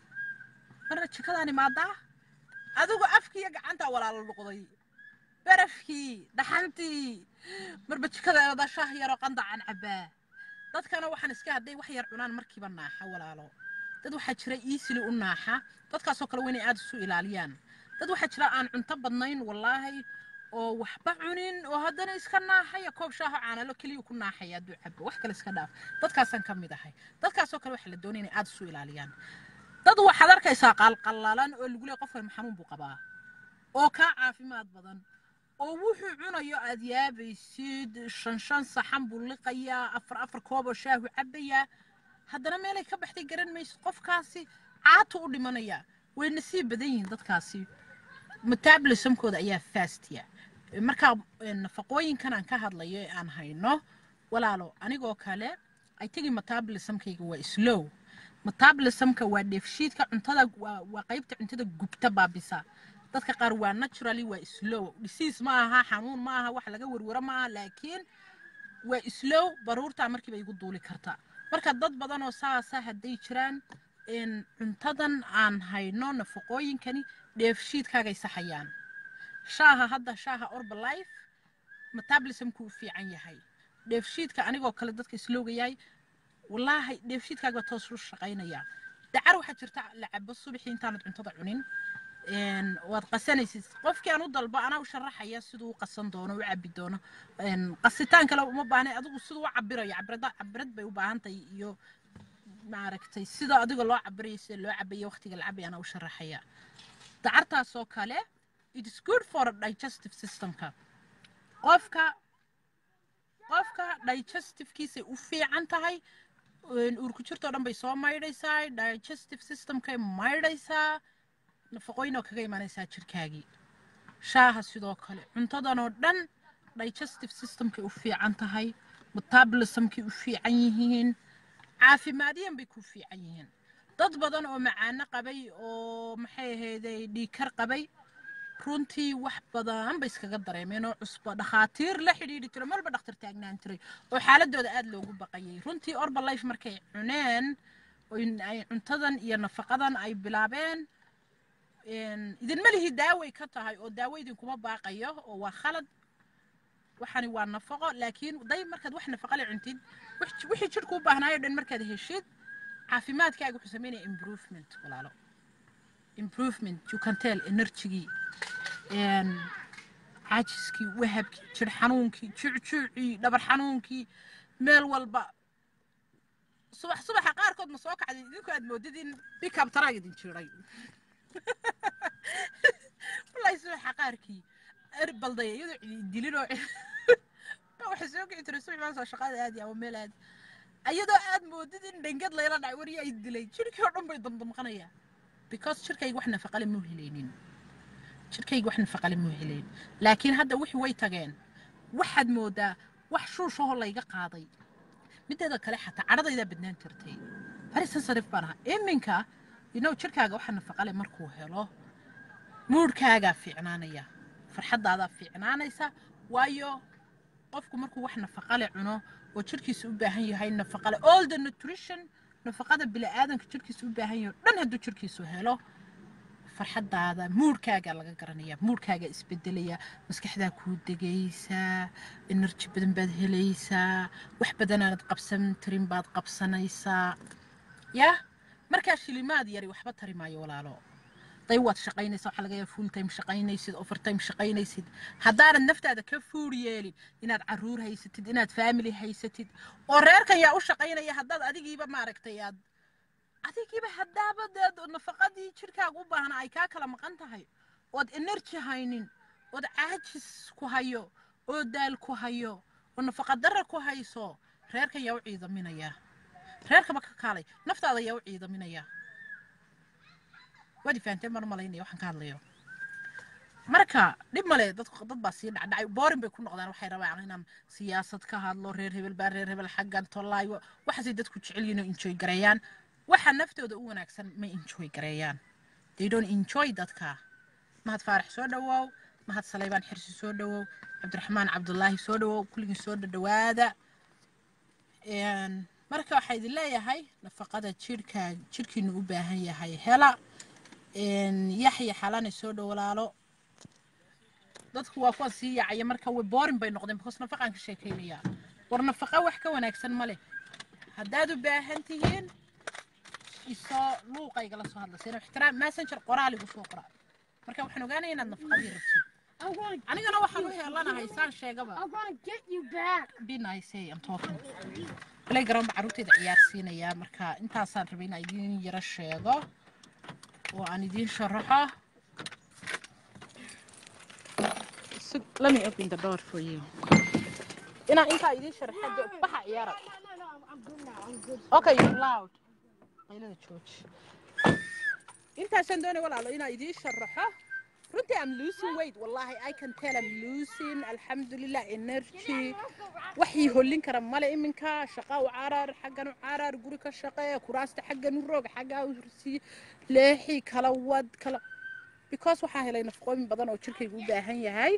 marna jikadaan imaadaa adigu afkiiyo gacantaa walaalo noqday barafkii dhaxantii marba jikadeeda shah yaroo qandacan cabaa dadkana waxaan iska hadday wax yar cunaan markiiba naaxa walaalo dad waxaa jira iisili u naaxa dadkaasoo kale waa inay aada isu ilaaliyaan dad waxaa jira aan cunto badnayn wallaahi oo waxba cunin oo haddana iska naaxaya koob shaaho caanalo keliya ku naaxaya hadduu cabo wax kale iska dhaaf dadkaasaan ka mid ahay dadkaasoo kale waxaa la doonaya inay aada isu ilaaliyaan dad waxaad arkaysaa qalqallalan oo lagu leeyahay qofkan xanuun buu qabaa oo kaa caafimaad badan oo wuxuu cunayo aad yaabaysid shan shan saxan buu liqayaa afar afar koob oo shaahu cabayaa haddana meelay ka baxday garan maysid qofkaasi caatu u dhimanaya way nasiib badan yihiin dadkaasi metabolismkooda ayaa fastiya markaa nafaqooyinkan aan ka hadlayo ee aan hayno walaalo anigoo kale ay tegi metabolismkayga waa slow metabolismka waa dheefshiidka cuntada waa waa qaybta cuntada gubta baabisa dadka qaar waa naturally waa slow disease ma aha xanuun ma aha wax laga werwero ma aha laakiin waa slow baruurtaa markiiba igu duuli karta marka dad badan oo saasa hadday jiraan cuntadan aan hayno nafaqooyinkani dheefshiidkaagay saxayaan shaaha hadda shaaha orbalife metabolismku u fiican yahay dheefshiidka anigoo kale dadka islowga yahay wallaahi dheefshiidkaaga baa toos u shaqaynaya dacar waxaa jirta la cabo subaxii intaanad cuntada cunin waad qasanaysid qofkii aan u dalbo anaa u sharaxaya siduu u qasan doono u cabi doono qasitaan kale uma baahnay adigu siduu u cabirayo cabirada cabirad bay u baahan tahay iyo maaragtay sida adiga loo cabirayo sida loo cabayo waqtiga la cabaya anaa u sharaxaya dacartaasoo kale it is good for digestive systemka qofka qofka digestivekiisay u fiican tahay uurku jirtoo dhan bay soo maydhaysaa digestive systemkay maydhaysaa nafaqooyin oo kaga imaanaysaa jirkaagii shaaha sidoo kale cuntadan oo dhan digestive systemkay u fiican tahay metabolismkay u fiican yihiin caafimaadiyan bay ku fiican yihiin dad badan oo macaano qabay oo maxay ahayday dhiikar qabay runtii wax badan bay iskaga dareemeen oo cusbo dhakhaatiir la xidhiidhi jiro malba dhakhtar taagnaan jiray oo xaaladooda aada loogu baqayay runtii orbalife markay cuneen ay cuntadan iyo nafaqadan ay bilaabeen idinma lihi daaway ka tahay oo daawo idinkuma baaqayo oo waa khalad waxani waa nafaqo laakiin day markaad wax nafaqa le cuntid wixii jidhku u baahnaayo dhan markaad heshid caafimaadkaaga wuxuu sameynaya improvement walaalo improvement you can tell energygii caajiskii wahabkii jir xanuunkii juucjuucii dhabar xanuunkii meel walba subax subaxa qaarkood ma soo kacday idinku aad moodid in bikab taraa idin jiray wallahi subaxa qaarkii erbaldaya iyadoo dilinoo waxay soo kici jiray subax maasoo shaqada aadi ama meel aadi iyadoo aad moodid in dhangad layla dhacay wariya ay dilay jirkii oo dhan bay damdamqanaya because jirkayga wax nafaqale muu helaynin jirkayga wax nafaqale muu helayn laakiin hadda wixii way tageen waxaad moodaa wax shuushahoo layga qaaday mideeda kale xataa cadhadaydaa badnaan jirtay very sensitive baan ahaa iminka you know jirkaaga waxa nafaqale markuu helo muudhkaagaa fiicnaanaya farxaddaadaa fiicnaanaysa waayo qofku markuu wax nafaqale cuno oo jirkiisa u baahan yahay nafaqale all the nutrition nafaqada bini'aadanka jirkiisa u baahan yahay dhan hadduu jirkiisu helo farxaddaada muudhkaagaa laga garanaya muudhkaagaa isbedelaya maskaxdaa kuu degaysaa enerji badan baad helaysaa wax badanaanad qabsan tarin baad qabsanaysaa yah markaa shilimaad yari waxba tari maayo walaalo day waad shaqaynaysaa waxaa laga yaaba full time shaqaynaysid overtime shaqaynaysid haddaanad naftaada ka fuur yeelin inaad caruur haysatid inaad family haysatid oo reerkan yaa u shaqaynaya haddaad adigiiba maaragtay aad adigiiba haddaaba deed nafaqadii jirkaaga u baahna ay kaa kala maqan tahay ood energy haynin ood caajis ku hayo oo daal ku hayo oo nafaqa darra ku hayso reerkan yaa u ciidaminaya reerkaba ka kaalay naftaada yaa u ciidaminaya waad fahanteen mar malaynaya waxaan ka hadlayo marka dhib male dad dad baa sii dhacdhacay boorin bay ku noqdaan waxay rabaan inaan siyaasad ka hadlo reer hebel baa reer hebel xaggan tollaayo waxaasay dadku jecel yihiin oo enjoy gareeyaan waxa naftooda u wanaagsan ma enjoy gareeyaan they don't enjoy dadka mahad faarax soo dhawaaw mahad saleybaan xirsi soo dhawow cabdiraxmaan cabdulaahi soo dhawow kulligii soo dhadhawaada Een, marka waxaa idin leeyahay nafaqada jidhka jidhkiinu u baahan yahay hela Een, yaxya xalane soo dhow walaalo dadku waa kuwa sii yaacaya marka way boorin bay noqdeen because nafaqaan ka sheekaynayaa war nafaqa wax ka wanaagsan ma leh haddaad u baahan tihiin isoo luuqaygala soo hadla seen ixtiraam messenger qoraal igu soo qoraa marka waxaan ogaanaya inaad nafaqadii rabtid I'm gonna, anigana waxaan u heelanahay saan sheegaba I'm gonna get you back. be nice hey, I'm talking playground baa carruurtayda ciyaarsiinayaa marka intaasaan rabay inaan idiin yaro sheego oo aan idiin sharaxo So, let me open the door for you inaan intaa idiin sharaxa de- baxa ciyaara No, no, no, I'm, I'm good now. I'm good. okay you're loud qaylada jooji intaasaan doonay walaalo inaan idiin sharaxo runtii I'm losing weight wallahi I can tell I'm losing alxamdulilah energy waxii hollin kara male iminka shaqa u carar xaggan u carar guri ka shaqee kuraasta xaggan u roog xaggaa u sii leexi kala wad kala because waxaa helay nafaqooyin badan oo jirkaygu u baahan yahay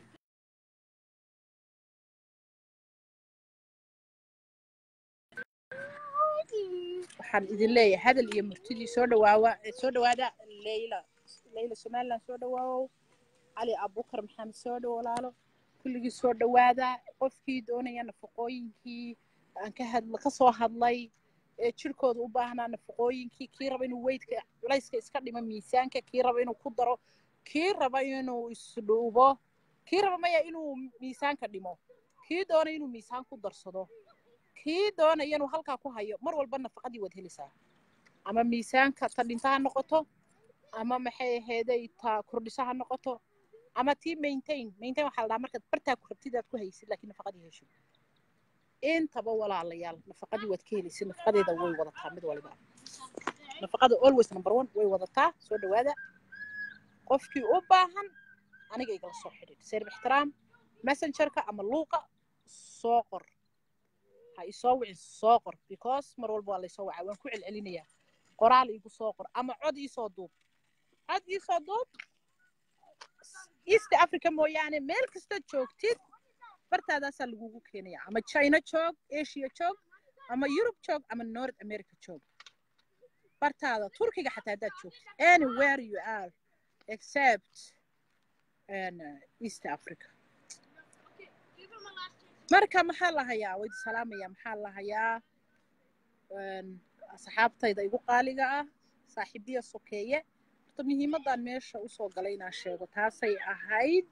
waxaan idin leeyahay hadal iyo murtidii soo dhawaawa soo dhawaada leyla leyla somaliland soo dhawaawow cali abukar maxamed soo dhawo walaalo kulligii soo dhawaada qofkii doonaya nafaqooyinkii aan ka hadla ka soo hadlay ee jirkooda u baahnaa nafaqooyinkii kii raba inuu weydka culayska iska dhimo miisaanka kii raba inuu ku daro kii raba inuu isdhuubo kii raba maya inuu miisaanka dhimo kii doonaya inuu miisaan ku darsado kii doonaya inuu halkaa ku hayo mar walba nafaqadii waad helaysaa ama miisaanka ta dhinta ha noqoto ama maxay aheeday ta kordhisa ha noqoto ama tii maintain maintain waxaa la dhahaa markaad bartaa ku rabtid aad ku haysid laakiin nafaqadii hesho intaba walaalayaal nafaqadii waad ka helaysid nafaqadeeda way wadataa mid waliba nafaqada always number one way wadataa soo dhawaada qofkii u baahan aniga igala soo xidhiid seerb ixtiraam messengerka ama luuqa soo qor ha isoo wicin soo qor because mar walba waa laysoo wacaa waan ku celcelinayaa qoraal iigu soo qor ama cod iisoo duub cod iisoo duub east africa mooyaane meel kasta joogtid bartaadaasaa lagugu keenaya ama china joog asia joog ama yurub joog ama north america joog bartaada turkiga xataa haddaad joogtid anywhere you are except and, uh, east africa Give him a last chance. marka maxaa la hayaa wayd salaamaya maxaa la hayaa Een, asxaabtayda igu qaaliga ah saaxiibiya sokeeye horta muhiimadan meesha usoo galay inaan sheego taasay ahayd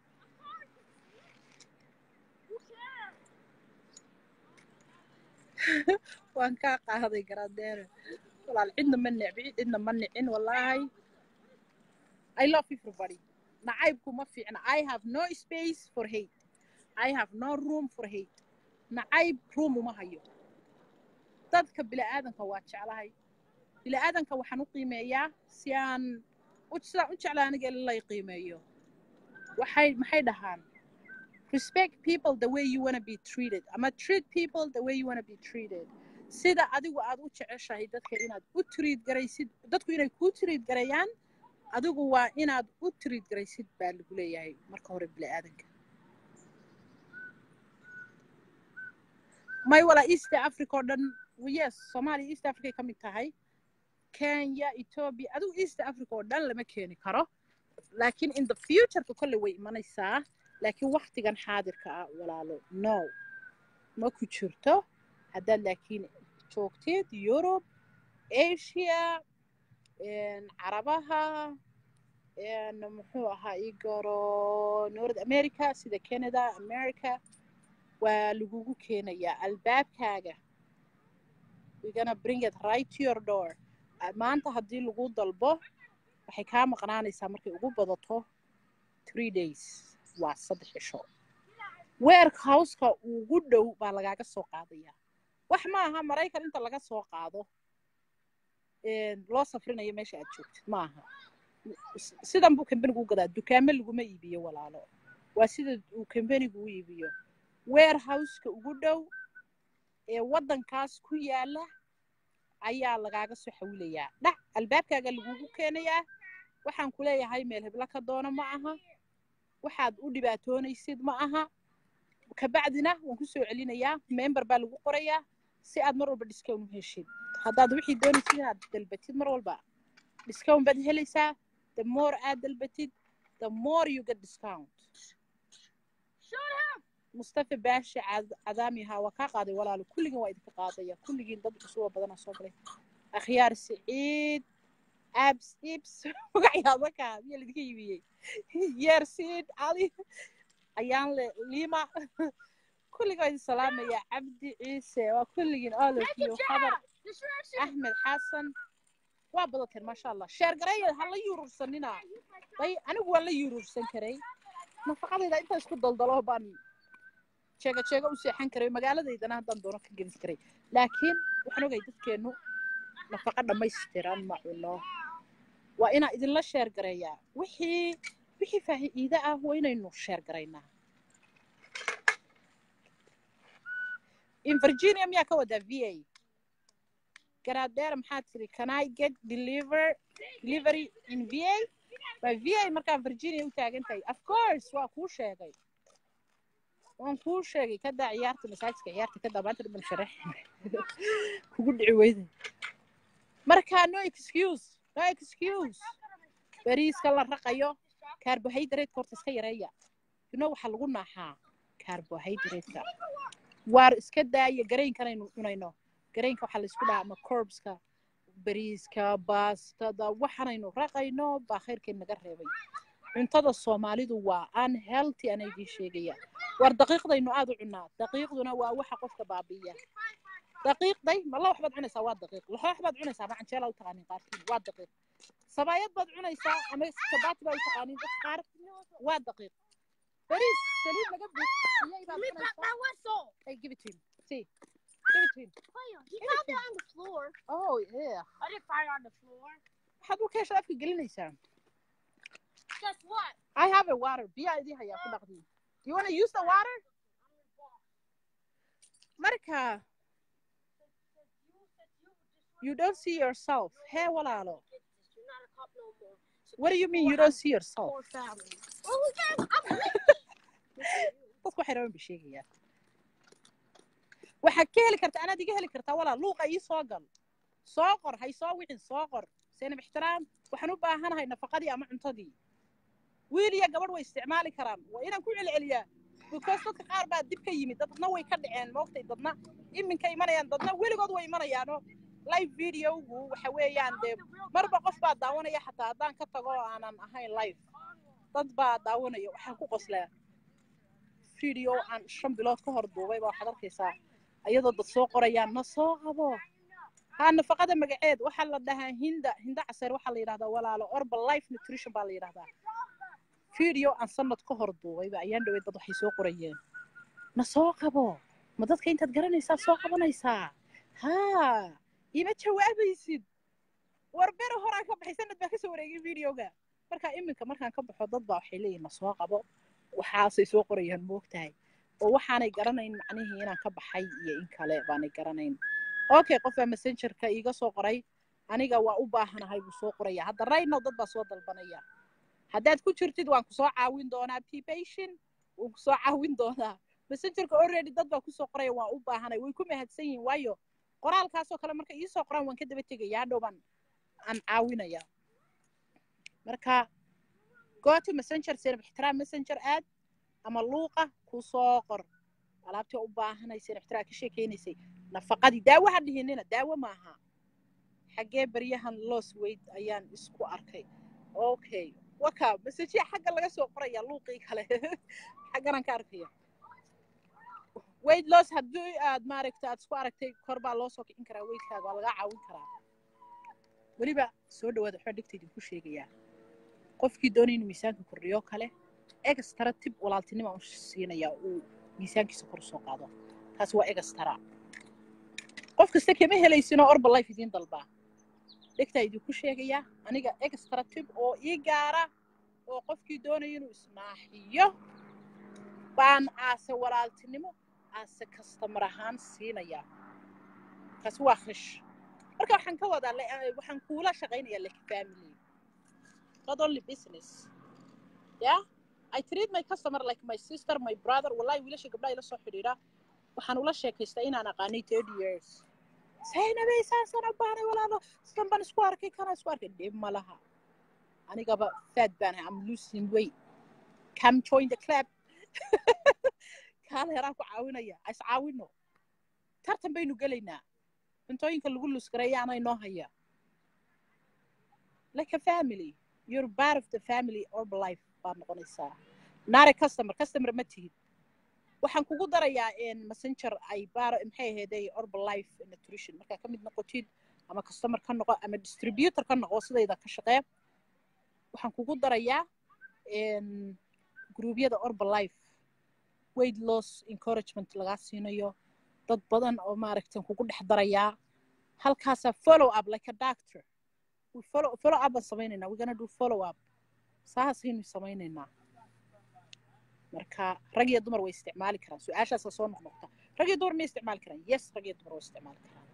waan kaa qaaday garadeere walaal cidna ma necbi cidna ma nicin wallaahi i love everybody nacaybku ma fiicna i have no space for hate i have no room for hate nacayb room uma hayo dadka bila'aadanka waa jeclahay bila'aadanka waxaan u qiimeeyaa si aan u sidaan u jeclaa aniga in lay qiimeeyo waxay maxay dhahaan respect people the way you want to be treated ama treat people the way you want to be treated sida adigu aad u jeceshahay dadka inaad u treat garaysid dadku inay kuu treat garayaan adigu waa inaad u treat garaysid baa lagu leeyahay marka hore bila'aadanka may walaa east africa oo dhan yes soomaaliya east africa ka mid tahay kenya ethiopia adigu east africa oo dhan lama keeni karo laakiin in the futureka kolley way imanaysaa laakiin waktigan xaadirka ah walaalo no ma ku jirto haddaad laakiin joogtid yurub asia carabaha muxuu ahaa ii garo north america sida canada america waa lagugu keenayaa albaabkaaga we're gonna bring it right to your door maanta haddii lagu dalbo waxay kaa maqnaanaysaa markay ugu badato three days waa saddex cisho warehouseka ugu dhow baa lagaaga soo qaadayaa wax ma aha maraykan inta laga soo qaado loo safrinayo meesha aad joogtid ma aha sidan buu kambanigu u gadaa dukaamo laguma iibiyo walaalo waa sida uu kambanigu u iibiyo warehouseka ugu dhow ee waddankaas ku yaala ayaa lagaaga soo xawilayaa dhac albaabkaaga lagugu keenayaa waxaan ku leeyahay meel heblo ka doono ma aha waxaad u dhibaatoonaysid ma aha kabacdina waan ku soo celinayaa member baa lagu qorayaa si aad mar walba discount u heshid haddaad wixii doonaysid inaad dalbatid mar walba discount baad helaysaa the more aad dalbatid the more you get discount mustafa baashi Cad- cadaami haa waa kaa qaaday walaalo kulligiin waa idinka qaadaya kulligiin dad cusub oo badanaa soo galay akhyaar siciid abs ibs magacyaaba kaa miyaa laidinka yibiyey yeersiid cali ayaan le lima kulligiin waa idin salaamaya cabdi ciise waa kulligiin all of you xadar axmed xasan waa badateen maasha allah sheer gareeya ha la yuurursanina day anigu waan la yuurursan karay nafaqadayda intaa isku daldalo baan jeega jeega u seexan karay magaaladaydana haddaan doono ka gelin karay laakiin waxaan ogay dadkeennu nafaqa dhammaystiran ma cuno waa inaa idinla sheer gareeyaa wixii wixii faa'iido ah waa inaynu sheer garaynaa in virginia miyaa ka wadaa v a garaadheer maxaa tiri can i get deliver delivery in v a waa v a markaa virginia u taagan tahay of course waa kuu sheegay waan kuu sheegay kadaa ciyaarta masaajidka ciyaarta kadaa maanta dhiban sharax kugu dhici weyda marka no excuse no excuse bariiska la raqayo carbohydrate horta iska yareeya you know waxaa lagu naaxaa carbohydrate-ka waar iska daaya gareenkanaynu cunayno gareenka waxaa laysku dhahaa ama corbska bariiska baastada waxaanaynu raqayno baa khayrkeen naga reebay cuntada soomaalidu waa unhealthy ana idiin sheegaya war daqiiqdaynu aad u cunaa daqiiqduna waa waxa qofka baabi'iya daqiiqday malla waxbaad cunaysaa waa daqiiq laxoox baad cunaysaa ma canjeela u taqaanin qaarkiin waa daqiiq sabaayad baad cunaysaa ama sabaati baa u taqaanin dad qaar waa daqiiq bariis saliid laga buuxiyey baad cunaysaa hey give it to him see give it to him He found it on the floor. oh yeah I didn't find it on the floor. waxaad u keesha afka gelinaysaa Guess what? I have a water. Biyaa idin hayaa ku dhaqdi. Do you want to use the water? Marka, you don't see yourself. Hey, walaalo. You're not a cop no more. What do you mean you don't see yourself? Poor family. Well, we can. I'm Dadku waxay rabaan bay sheegayaan. Waxaad ka heli kartaa, anaad iga heli kartaa walaal. Luuqa ii soo gal. Soo qor, hay soo wixin, soo qor. Seenab ixtiraam. Waxaan u baahanahay nafaqadii ama cuntadii. wiil iyo gabadh way isticmaali karaan waa inaan ku celceliyaa because dadka qaar baa dib ka yimid dadna way ka dhaceen moogtay dadna iminka imanayaan dadna weligood way imanayaano live videogu waxa weeyaan dee marba qof baa daawanaya xataa haddaan ka tago oo aanan ahayn live dad baa daawanaya waxaan ku qoslaa video aan shan bilood ka hor duubay baa waxaad arkaysaa ayadoo dad soo qorayaan na soo qabo haa nafaqada magaceed waxaa la dhahaa hinda hinda caseer waxaa la yidhahdaa walaalo orba life nutrition baa la yidhahdaa video aan sanad ka hor duubayba ayaan dhawey dad waxay soo qorayeen na soo qabo ma dadka intaad garanaysaa soo qabanaysaa haa ima jawaabaysid war bere horaan ka baxay sanad baa kasoo wareegay videoga markaa iminka markaan ka baxo dad baa waxay leeyihin na soo qabo waxaasay soo qorayaan moogtahay oo waxaanay garanayn macnihii inaan ka baxay iyo in kale baanay garanayn okay qofbaa messengerka iiga soo qoray aniga waa u baahanahay buu soo qoraya hadda raynow dad baa soo dalbanaya haddaad ku jirtid waan kusoo caawin doonaa pipation waan kusoo caawin doonaa messengerka already dad baa kusoo qoraya waan u baahanay way ku mahadsan yihiin waayo qoraalkaasoo kale marka iisoo qoraan waan ka daba tegaya hadhow baan aan caawinaya marka goto messenger seenab ixtiraam messenger aad ama luuqa kusoo qor alaabtii u baahanay seenab ixtiraam ka sheekeynaysay nafaqadii daawo ha dhihinina daawo maaha xaggee baryahan loos weyd ayaan isku arkay okay waka masajia xagga laga soo qoraya luuqii kale xagganaan ka arkaya weyd loos haddii aad maaragta aad isku aragtay kor baa loo soo kicin karaa weydkaaga waa lagaa caawin karaa weliba soo dhawaada waxbaa dhegta idinku sheegayaa qofkii doonay inuu miisaanka kordhiyo kale egastara tib walaaltinima u siinayaa uu miisaankiisa kor usoo qaado taasi waa egastara qof kasta kama helaysinoo orba life idiin dalbaa dhegtaa idinku sheegayaa aniga extra tib oo ii gaara oo qofkii doonaya inuu isnaaxiyo baan aase walaaltinimo aase kastamar ahaan siinayaa kaasi waa khish marka waxaan ka wadaa waxaan kuula shaqaynayaa like family not only business ya i treat my customer like my sister my brother wallahi wiilasha gabdhaha ila soo xidhiidha waxaan ula sheekaystaa inaan aqaanay thirty years saynabay saasaan u baanay walaalo sidan baan isku arkay kana isku arkay dhib ma laha anigaba faad baan ahay am losing weight come join the club kaala yaraan ku caawinaya is caawino tartan baynu gelaynaa cuntooyinka lagu lusgareeyaana inoo haya like a family you're part of the family orb life baad noqonaysaa naare customer customer ma tihid waxaan kugu darayaa messenger ay baar maxay ahayday orb life nutrition markaa ka mid noqotid ama customer ka noqo ama distributor ka noqo sidayda ka shaqee waxaan kugu darayaa gruubyada orb life weight loss encouragement lagaa siinayo dad badan oo maaragtan kugu dhex darayaa halkaasaa follow up like a doctor we follow, follow up baan samaynaynaa we're gonna do follow up saasaynu samaynaynaa marka rag iyo dumar way isticmaali karaan su-aashaasa soo noqnoqta rag iyo dumar may isticmaali karaan yes rag iyo dumar way isticmaali karaan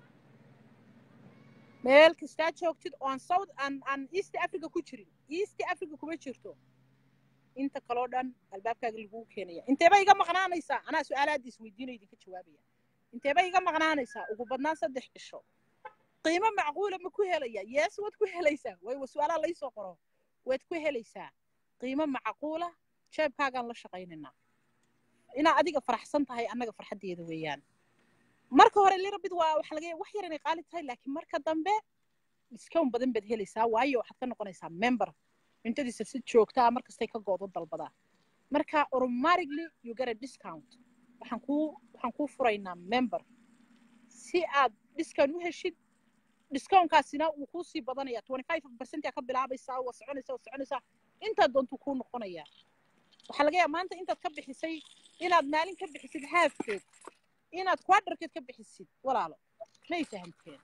meel kastaa joogtid oo aan south aan aan east africa ku jirin east africa kuma jirto inta kaloo dhan albaabkaaga lagugu keenaya inteeba iga maqnaanaysaa anaa su-aalaadda isweydiinayo idinka jawaabaya inteeba iga maqnaanaysaa ugu badnaan saddex cisho qiimo macquula ma ku helaya yes waad ku helaysaa way su-aalaha laysoo qoro waad ku helaysaa qiimo macquula jeebkaagaan la shaqaynaynaa inaa adiga faraxsan tahay annaga farxaddeeda weeyaan marka hore lirabid waa waxa laga wax yar inay qaali tahay laakiin marka dambe discount badan baad helaysaa waayo waxaad ka noqonaysaa member cuntadiisa si joogtaa markastay ka goodo dalbadaa marka automatically you get a discount waxaan kuu waxaan kuu furaynaa member si aad discount u heshid discountkaasina wuu kuu sii badanaya twenty five percent aa ka bilaabaysaa waa soconaysaa waa soconaysaa intaad doontuu kuu noqonaya waxaa laga yaaba maanta intaad ka bixisay inaad maalin ka bixisid haafkeed inaad quadrakeed ka bixisid walaalo may fahamteen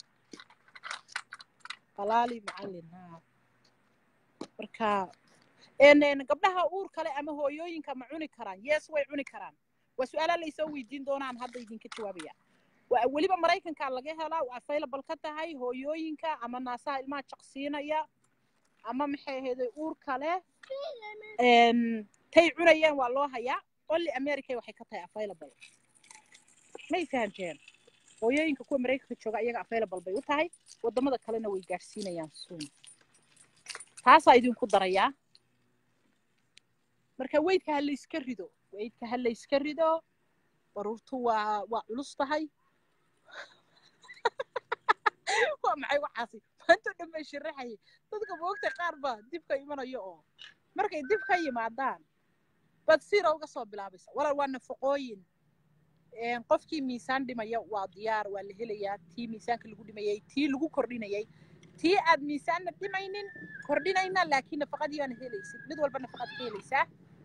qalaali macallin ha marka gabdhaha uur kale ama hooyooyinka ma cuni karaan yes way cuni karaan waa su-aalaa laysoo weydiin doonaan hadda idinka jawaabaya weliba maraykankaa laga helaa waa available ka tahay hooyooyinka ama naasaha ilmaha jaqsiinaya ama maxay ahayday uur kale tay cunayeen waa loo hayaa only america waxay ka tahay available may fahamteen hooyooyinka kuwa maraykanka jooga iyaga available bay u tahay wadamada kalena way gaadhsiinayaan soon taasaa idinku darayaa marka weydka ha layska rido weydka ha layska rido baruurtu waa waa culus tahay waa maxay waxaasi maantoo dhan bay sharaxayay dadka moogta qaar baa dib ka imanayo oo markay dib ka yimaadaan baad siira uga soo bilaabaysa walaal waa nafaqooyin qofkii miisaan dhimaya waa diyaar waa la helayaa tii miisaanka lagu dhimayay tii lagu kordhinayay tii aad miisaanna dhimaynin kordhinayna laakiin nafaqadii baana helaysid mid walba nafaqad ka helaysaa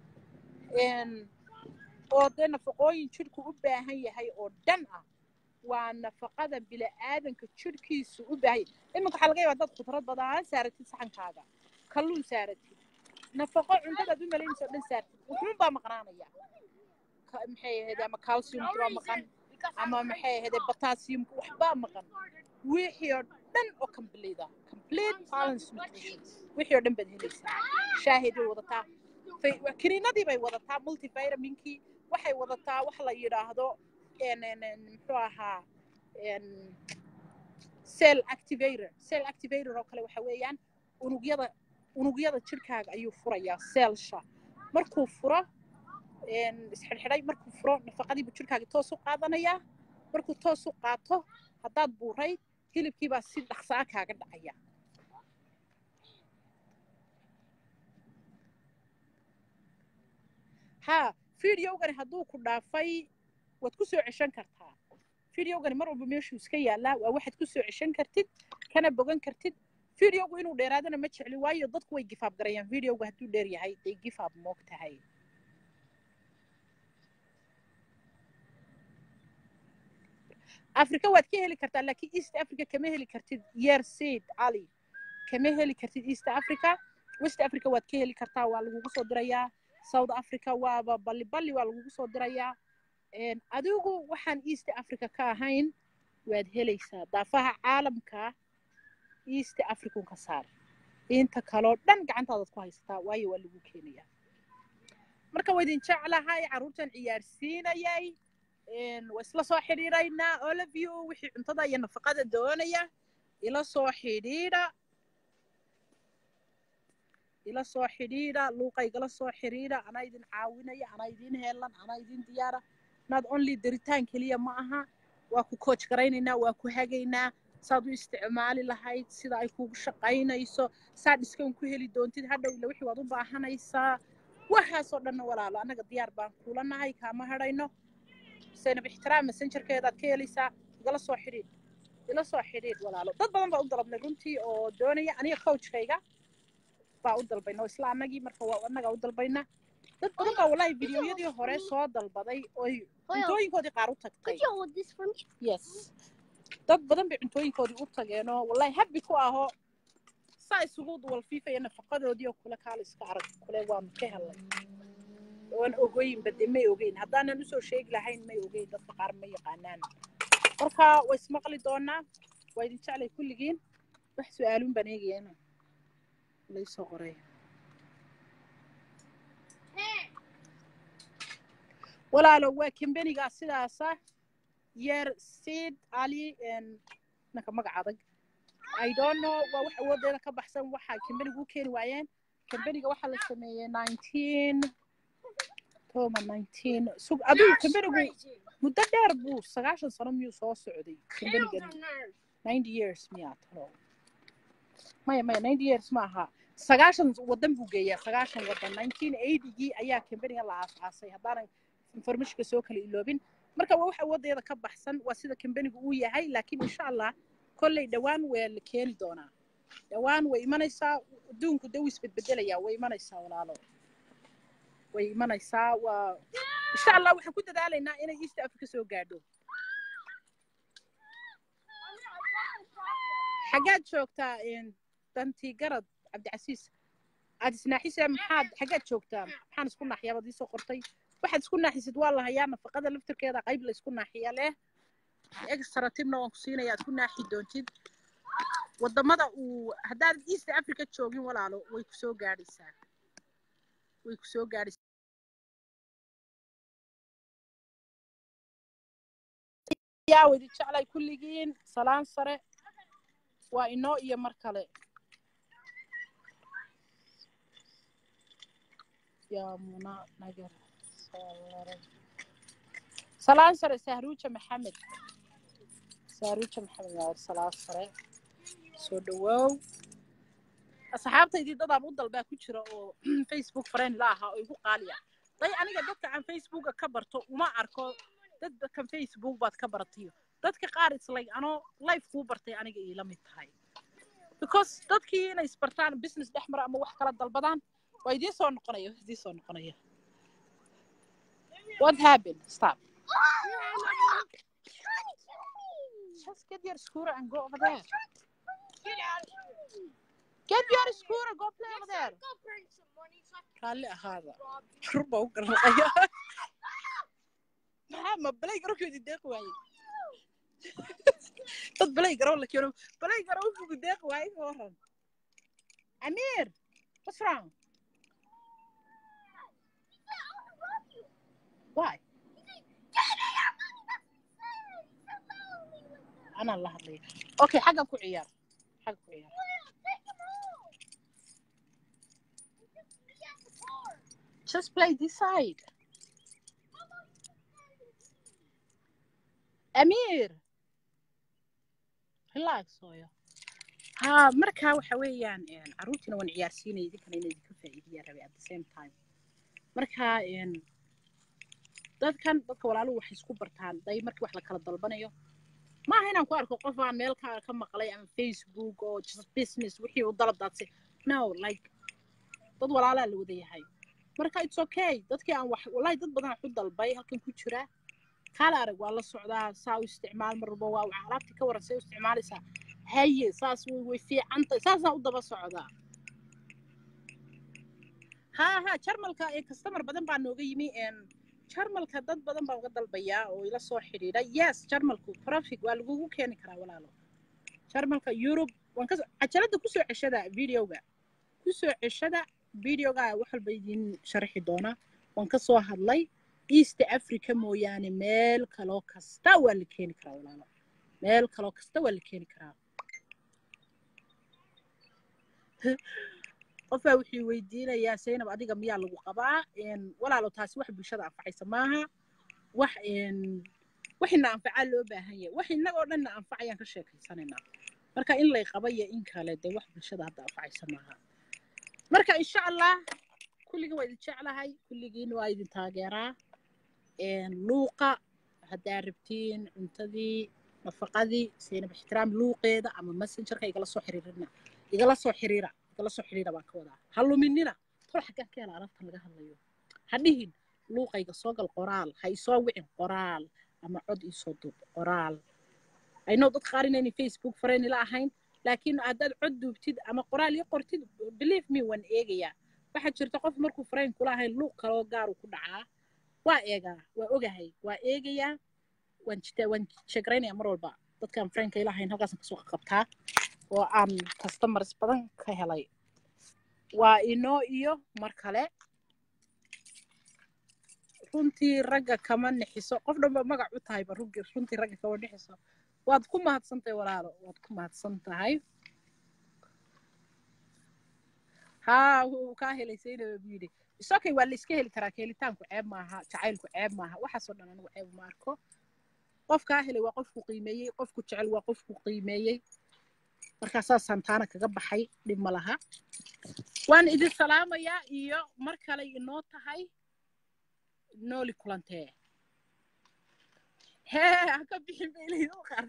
oo dee nafaqooyin jidhku u baahan yahay oo dhan ah waa nafaqada bila'aadanka jidhkiisu u baahan yahay iminka waxaa laga yaaba dad khudrad badaan saaratid saxankaaga kalluun saaratid nafaqo cuntadaad u malaynaysa oo dhan saartid wuxuun baa maqnaanaya maxay ahayd ama calciumki baa maqan ama maxay ahayd potassiumka waxbaa maqan wixii oo dhan oo complete ah complete balance nutrition wixii oo dhan baad helaysaa shaahid bay wadataa kiniinadii bay wadataa multivitaminkii waxay wadataa wax la yidhaahdo muxuu ahaa cell activator cell activator oo kale waxa weeyaan unugyada unugyada jidhkaaga ayuu furayaa cellsha markuu furo isxidhxidhay markuu furo nafaqadiibu jidhkaaga toos u qaadanayaa markuu toos u qaato haddaad buurayd hilibkiibaa si dhaqsaa kaaga dhacaya ha videogani hadduu ku dhaafay waad ku soo ceshan kartaa videogani mar walba meeshuu iska yaallaa waa waxaad ku soo ceshan kartid kana bogan kartid videogu inuu dheeraadana ma jecli waayo dadku way gifaab garayaan videoga hadduu dheer yahay day gifaab moog tahay africa waad ka heli kartaa laakiin east africa kama heli kartid year seed cali kama heli kartid east africa west africa waad ka heli kartaa waa lagugu soo dirayaa south africa waaba balli balli waa lagugu soo dirayaa adigu waxaan east africa ka ahayn waad helaysaa daafaha caalamka east african ka saar inta kaloo dhan gacantaadaad ku haysataa waayo waa lagu keenayaa marka waa idin jeclahay carruurtan ciyaarsiinayay waa isla soo xidhiidhaynaa all of you wixii cuntada iyo nafaqada doonaya ila soo xidhiidha ila soo xidhiidha luuqaygala soo xidhiidha anaa idin caawinaya anaa idin heelan anaa idin diyaara not only daritaan keliya ma aha waa ku coach garaynaynaa waa ku hagaynaa saad u isticmaali lahayd sida ay kugu shaqaynayso saad dhiskan ku heli doontid hadhow ila wixii waad u baahanaysaa waxaasoo dhanna walaalo annaga diyaar baan kula nahay kaama hadhayno zaynab ixtiraam messengerkeedaad ka helaysaa igala soo xidhiidh ila soo xidhiidh walaalo dad badan baa u dalabnay runtii oo doonaya aniga coachkayga baa u dalbayna oo isla annagii marka waa annagaa u dalbayna dad badan baa wallahi videoyadii hore soo dalbaday oy cuntooyinkoodii qaar u tagtay Could you hold this for me? yes dad badan bay cuntooyinkoodii u tageenoo wallahi habi ku ahoo saa isugu walfiifaya nafaqadoodii oo kule kaala iska arag kule waanu ka helay waan ogeynba dee may ogeyn haddaanan usoo sheegi lahayn may ogeyn dadka qaar ma yaqaanaan marka way ismaqli doonaa waa idin jeclay kulligiin wax su-aaluun baan eegayana laysoo qoray walaalo waa kambenigaa sidaasa yeer sid ali nanka magac adag i don't know waa wax awoodeeda ka baxsan waxa kambeniga u keeni waayeen kambeniga waxaa la sameeyey nineteen toma nineteen sug adigu kambenigu muddo dheer buu sagaashan sano miyuu soo socday kambenigani ninety years miyaa talo maya maya ninety years ma aha sagaashan wadan buu geeyaa sagaashan wadan nineteen eightygii ayaa kambeniga la aasaasay haddaanan informationka soo kala iloobin marka waa wax awoodeeda ka baxsan waa sida kambenigu uu yahay laakiin insha allah kolley dhowaan waa la keeni doonaa dhowaan way imanaysaa adduunku de wuu isbedbedelayaa way imanaysaa walaalo way imanaysaa waa insha allah waxaan ku dadaalaynaa inay east africa soo gaadho xaggaad joogtaa dantii garad cabdicasiis aad isnaaxisa maxaad xaggaad joogtaa maxaan isku naaxiyaa baad iisoo qortay waxaad isku naaxisid waa la hayaa nafaqada laftirkeeda qayb la isku naaxiya leh extra tibna waan ku siinaya aad ku naaxi doontid wadamada uu haddaad east africa joogin walaalo way ku soo gaadhaysaa way ku soo gaadhaysaa yaa wadi jeclay kulligiin salaan sare waa inoo iyo mar kale yaa muna nagar salaan sare sahruuja maxamed sahruuja maxamed yaa salaan sare soo dhawoow asxaabtaydii dadaan u dalbaa ku jira oo facebook friend la ahaa oo igu qaaliya day aniga dadka aan facebooka ka barto uma arko dad kan facebook baad ka baratiyo dadka qaar islay anoo life kuu bartay aniga iila mid tahay because dadkii inay isbartaan business dhex mara ama wax kala dalbadaan waa idiin soo noqonaya waa idiin soo noqonaya what happened stop just get your scooter and go over there Get out of here. get your scooter go play over there Go bring some money so I raalli ahaada can rob you. rur baa u garnaqaya maxaa ma balay garowkeedi deeq waaye dad balay garow la keeno balay garow wuxuu deeq waaye ka waran amiir what's wrong why anaa la hadlaya okay xaggan ku ciyaar xagga ku ciyaar just play this side amiir relax hooyo ha markaa waxa weeyaan carruurtiina waan ciyaarsiinaya idinkana inay idinka faa'iidiyaan rabay at the same time marka dadkan dadka walaaluhu waxay isku bartaan day markii wax la kala dalbanayo maaha inaan ku arko qof aan meel ka ka maqlay ama facebook oo just business wixii uu dalab daadsay no like dad walaalaa la wada yahay marka it's okay dadkii aan wax wallahi dad badan waxu dalbay halkan ku jira kaala arag waa la socdaa saa u isticmaal mar walba waa alaabtii ka waran say u isticmaalaysaa haye saas way way fiicantahay saasaan u daba socdaa ha ha jarmalka ee customer badan baa nooga yimi jarmalka dad badan baa uga dalbayaa oo ila soo xidhiidha yes jarmalku profit waa lagugu keeni karaa walaalo jarmalka yurub waan ka cajalada kusoo ceshada videoga kusoo ceshada videoga wax walba idiin sharxi doona waan ka soo hadlay east africa mooyaane meel kaloo kasta waa la keeni karaa walaalo meel kaloo kasta waa la keeni karaa qofbaa wuxuu weydiinayaa zaynab adiga miyaa lagu qabaa walaalo taasi wax bulshada anfacaysa maaha wax waxina anfacaa loo baahan yahay wax innagoo dhanna anfacayaan ka sheekaysanaynaa marka in lay qaba iyo in kale dee wax bulshada hadda anfacaysa maaha marka insha allah kulligiin waa idin jeclahay kulligiin waa idin taageeraa luuqa haddaa rabtiin cuntadii nafaqadii zaynab ixtiraam luuqeeda ama messengerka igala soo xiriirina igala soo xiriira igala soo xiriira baan ka wadaa ha luminina tol xaggaan ka hela alabtan laga hadlayo ha dhihin luuqayga soo gal qoraal ha isoo wicin qoraal ama cod iisoo duub qoraal aynoo dad qaar inayna facebook farayni la ahayn laakiin haddaad cod duubtid ama qoraal ii qortid believe me waan eegayaa waxaa jirta qof markuu farayn kula ahayn luuq kaloo gaaru ku dhacaa waa eegaa waa ogahay waa eegayaa waan jitaa waan sheegaraynaya mar walba dadkaan faraynka ila ahayn halkaasaan kasoo qabtaa oo aan customers badan ka helay waa inoo iyo mar kale runtii ragga kama nixiso qof dhanba magac u tahayba runtii ragga kama nixiso waad ku mahadsan tahay walaalo waad ku mahadsan tahay haa wuu kaa helay saynaba buu yidhi isokay waa la iska heli karaa keelitaanku ceeb maaha jacaylku ceeb maaha waxaasoo dhan anigu ceeb ma arko qof kaa helay waa qofku qiimeeyey qofku jecel waa qofku qiimeeyey markaa saasaan taana kaga baxay dhib ma laha waan idin salaamayaa iyo mar kale inoo tahay nooli kulantee hee ha ka bixin baylaydo qaar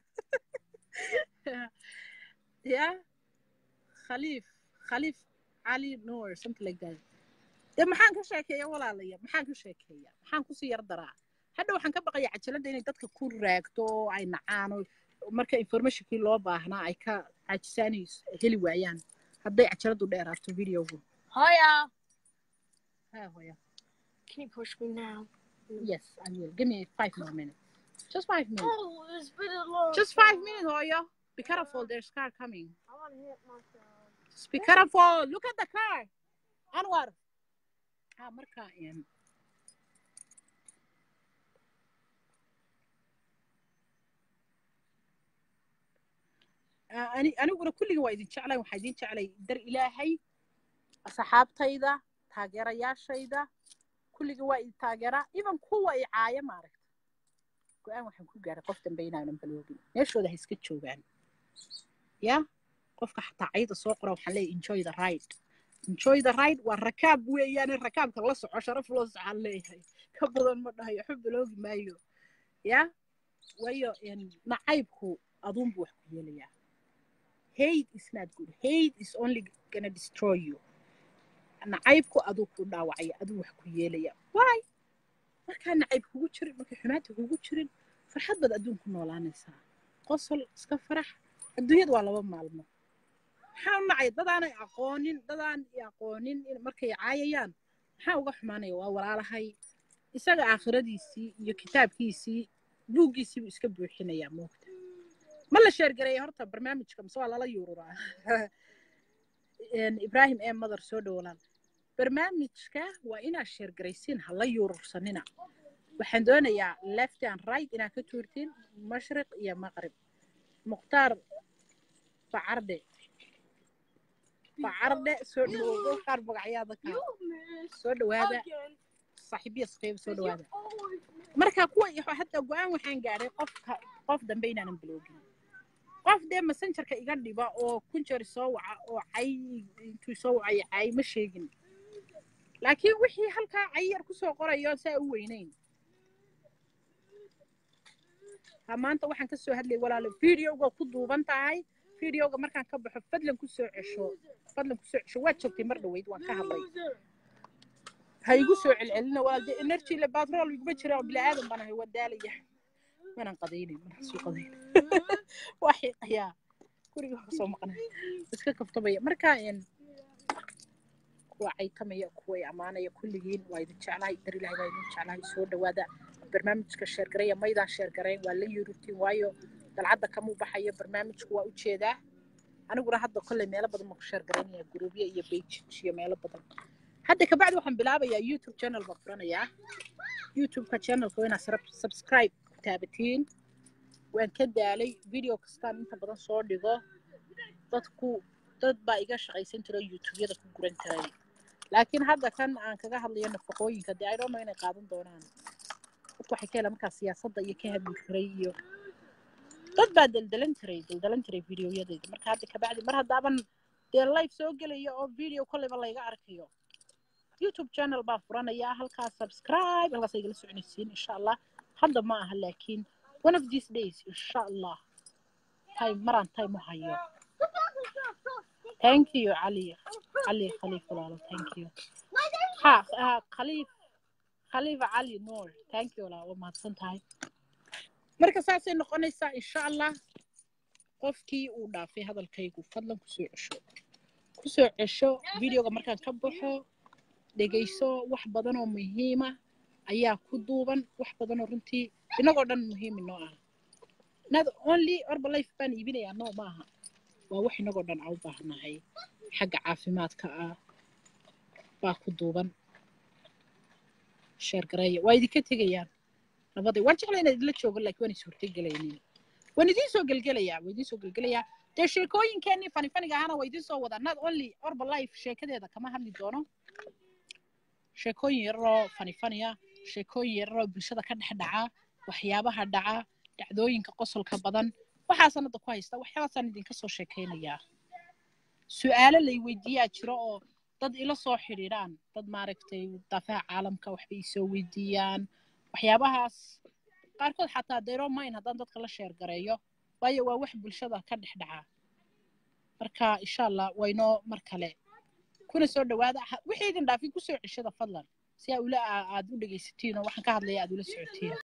ya khaliif khaliif cali noor something like that dee maxaan ka sheekeeya walaalaya maxaan ka sheekeeya maxaan kusii yar daraa hadha waxaan ka baqaya cajaladda inay dadka ku raagto oo ay nacaan oo marka informationkii loo baahnaa ay ka cajisaanay heli waayaan hadday cajaladdu dheeraato videogu Hiya. ha hoya Can you push me now? yes i will give me five more minutes just five minutes Oh, it's been a long just five minutes hoyo be careful there's car coming I want to hit myself. just be careful look at the car anwar ah marka em, Ah, ani- aniguna kulliga waa idin jeclay waxaa idin jeclay dar ilaahay asxaabtayda taageerayaashayda kulliga waa idin taageeraa even kuwa i caaya maaragta go-aan waxaan ku gaaray qof dambe inaanan baloogin meeshooda ha iska joogaan ya qofka xataa cayda soo qora waxaan leeyahay enjoy the ride enjoy the ride waa rakaab weeyaane rakaabka la soco sharaf loo socaan leeyahay ka badan ma dhahayo xub baloogi maayo ya waayo en, nacaybku aduunbu wax ku yeelayaa hate is not good hate is only gonna destroy you nacaybku aduu ku dhaawacaya aduu wax ku yeelaya why markaa nacayb kugu jirin markay xumaanta kugu jirin farxad baad adduunku noolaanaysaa qosol iska farax adduunyada waa laba maalmo maxaa u nacay dadaanay aqoonin dadaan i aqoonin in markay caayayaan maxaa uga xumaanaya waa walaalahay isaga aakhiradiisii iyo kitaabkiisii buuggiisii buu iska buuxinayaa moogta ma la sheergareeya horta barnaamijka mise waa lala yuururaa En, ibraahim ee madar soo dhowolaal barnaamijka waa inaad sheergaraysiin ha la yuurursanina waxaan doonayaa left and right inaad ka tuurtiin mashriq iyo maqrib mukhtaar bacardhe bacardhe soo dhawoodo qaar magacyaada ka You missed soo dhawaada again. saaxiibiya saqeyb soo 'cause you dhawaada always miss. marka kuwa iyo hadda go-aan waxaan gaadhay qofka qof dambe inaanan biloogin qof dee messengerka iga dhiba oo kunjer soo waca oo cay intuu soo wacay cay ma sheegin laakiin wixii halkaa cay yar kusoo qorayo saa u weynayn ha maanta waxaan kasoo hadlayay walaalo videoga ku duuban tahay videoga markaan ka baxo fadlan kusoo cesho fadlan kusoo cesho waa joogtay mar dhaweyd waan ka hadlay Loser. ha igu soo celcelina walaal dee energy le batrool iguma jira oo bilaadan baan ahay waa daalaya manaan qadaynin manaan soo qadaynin waa xiiqayaa guriga waa soo maqnay iska kaftamaya marka en kuwa caytamaya kuwa i ammaanaya kulligiin waa idin jeclahay dar ilahay waa idin jeclahay soo dhawaada barnaamijka sheergaraya maydaan sheergarayn waa la yurutiin waayo dalcadda kamuu baxayo barnaamijku waa ujeedaa aniguna hadda kolley meelo badan baan ku sheergaraynaya guruubyo iyo beijij iyo meelo badan hadda kabacdi waxaan bilaabayaa youtube channel baan furanayaa youtubeka channelka waa inaad srab- subscribe ku taabatiin waan ka daalay video kastaan inta badan soo dhigo dadku dad baa iga shaqaysan jiro youtubeyada ku guran jiray laakiin hadda kan aan kaga hadlayo nafaqooyinka dee i don't know inay qaadan doonaan dadku waxay ka helaan markaa siyaasadda iyo ka hadli jiray iyo dad baa daldalan jiray daldalan jiray videoyadayda marka hadda kabacdi mar haddaaban dee live soo gelayo oo video kolleyba layga arkayo youtube channel baan furanayaa halkaas subscribe halkaas igala soconaysiin insha allah hadda ma aha laakiin one of these days insha allah time maraan time u hayo thank you cali cali khaliif walaalo thank you ha ha khaliif khaliifa cali nuur thank you walaalo waa mahadsan tahay marka saasay noqonaysaa insha allah qofkii uu dhaafay hadalkaygu fadlan kusoo cesho kusoo cesho videoga markaan ka baxo dhegayso wax badan oo muhiima ayaa ku duuban wax badan oo runtii inagoo dhan muhiim inoo ah not only herbalife baan iibinayaa no maaha waa wax inagoo dhan aan u baahnahay xagga caafimaadka ah baa ku duuban sheer gareeya waa idinka tegayaan nabaday waan jeclaa inaad idila joogo laakiin waan is hortegelaynin waan idiin soo gelgelayaa waan idiin soo gelgelayaa dee sheekooyinkeenii fani faniga ahana waa idiin soo wadaa not only herbalife sheekadeeda kama hadli doono sheekooyin yararoo fani faniya sheekooyin yararoo bulshada ka dhex dhaca waxyaabaha dhaca dhacdooyinka qosolka badan waxaasaan hadda ku haysta waxyaabasaan idinka soo sheekaynayaa su-aalo lay weydiiyaa jiro oo dad ila soo xidhiidhaan dad maaragtay daafaha caalamka waxbay isoo weydiiyaan waxyaabahaas qaarkood xataa dero mine haddaan dadka la sheer gareeyo waayo waa wax bulshada ka dhex dhaca marka insha allah waynoo mar kale kuna soo dhawaada Ha- wixii idin dhaafin kusoo ceshada fadlan si aa ula aad u dhegaysatiin oo waxaan ka hadlaya aad ula socotiin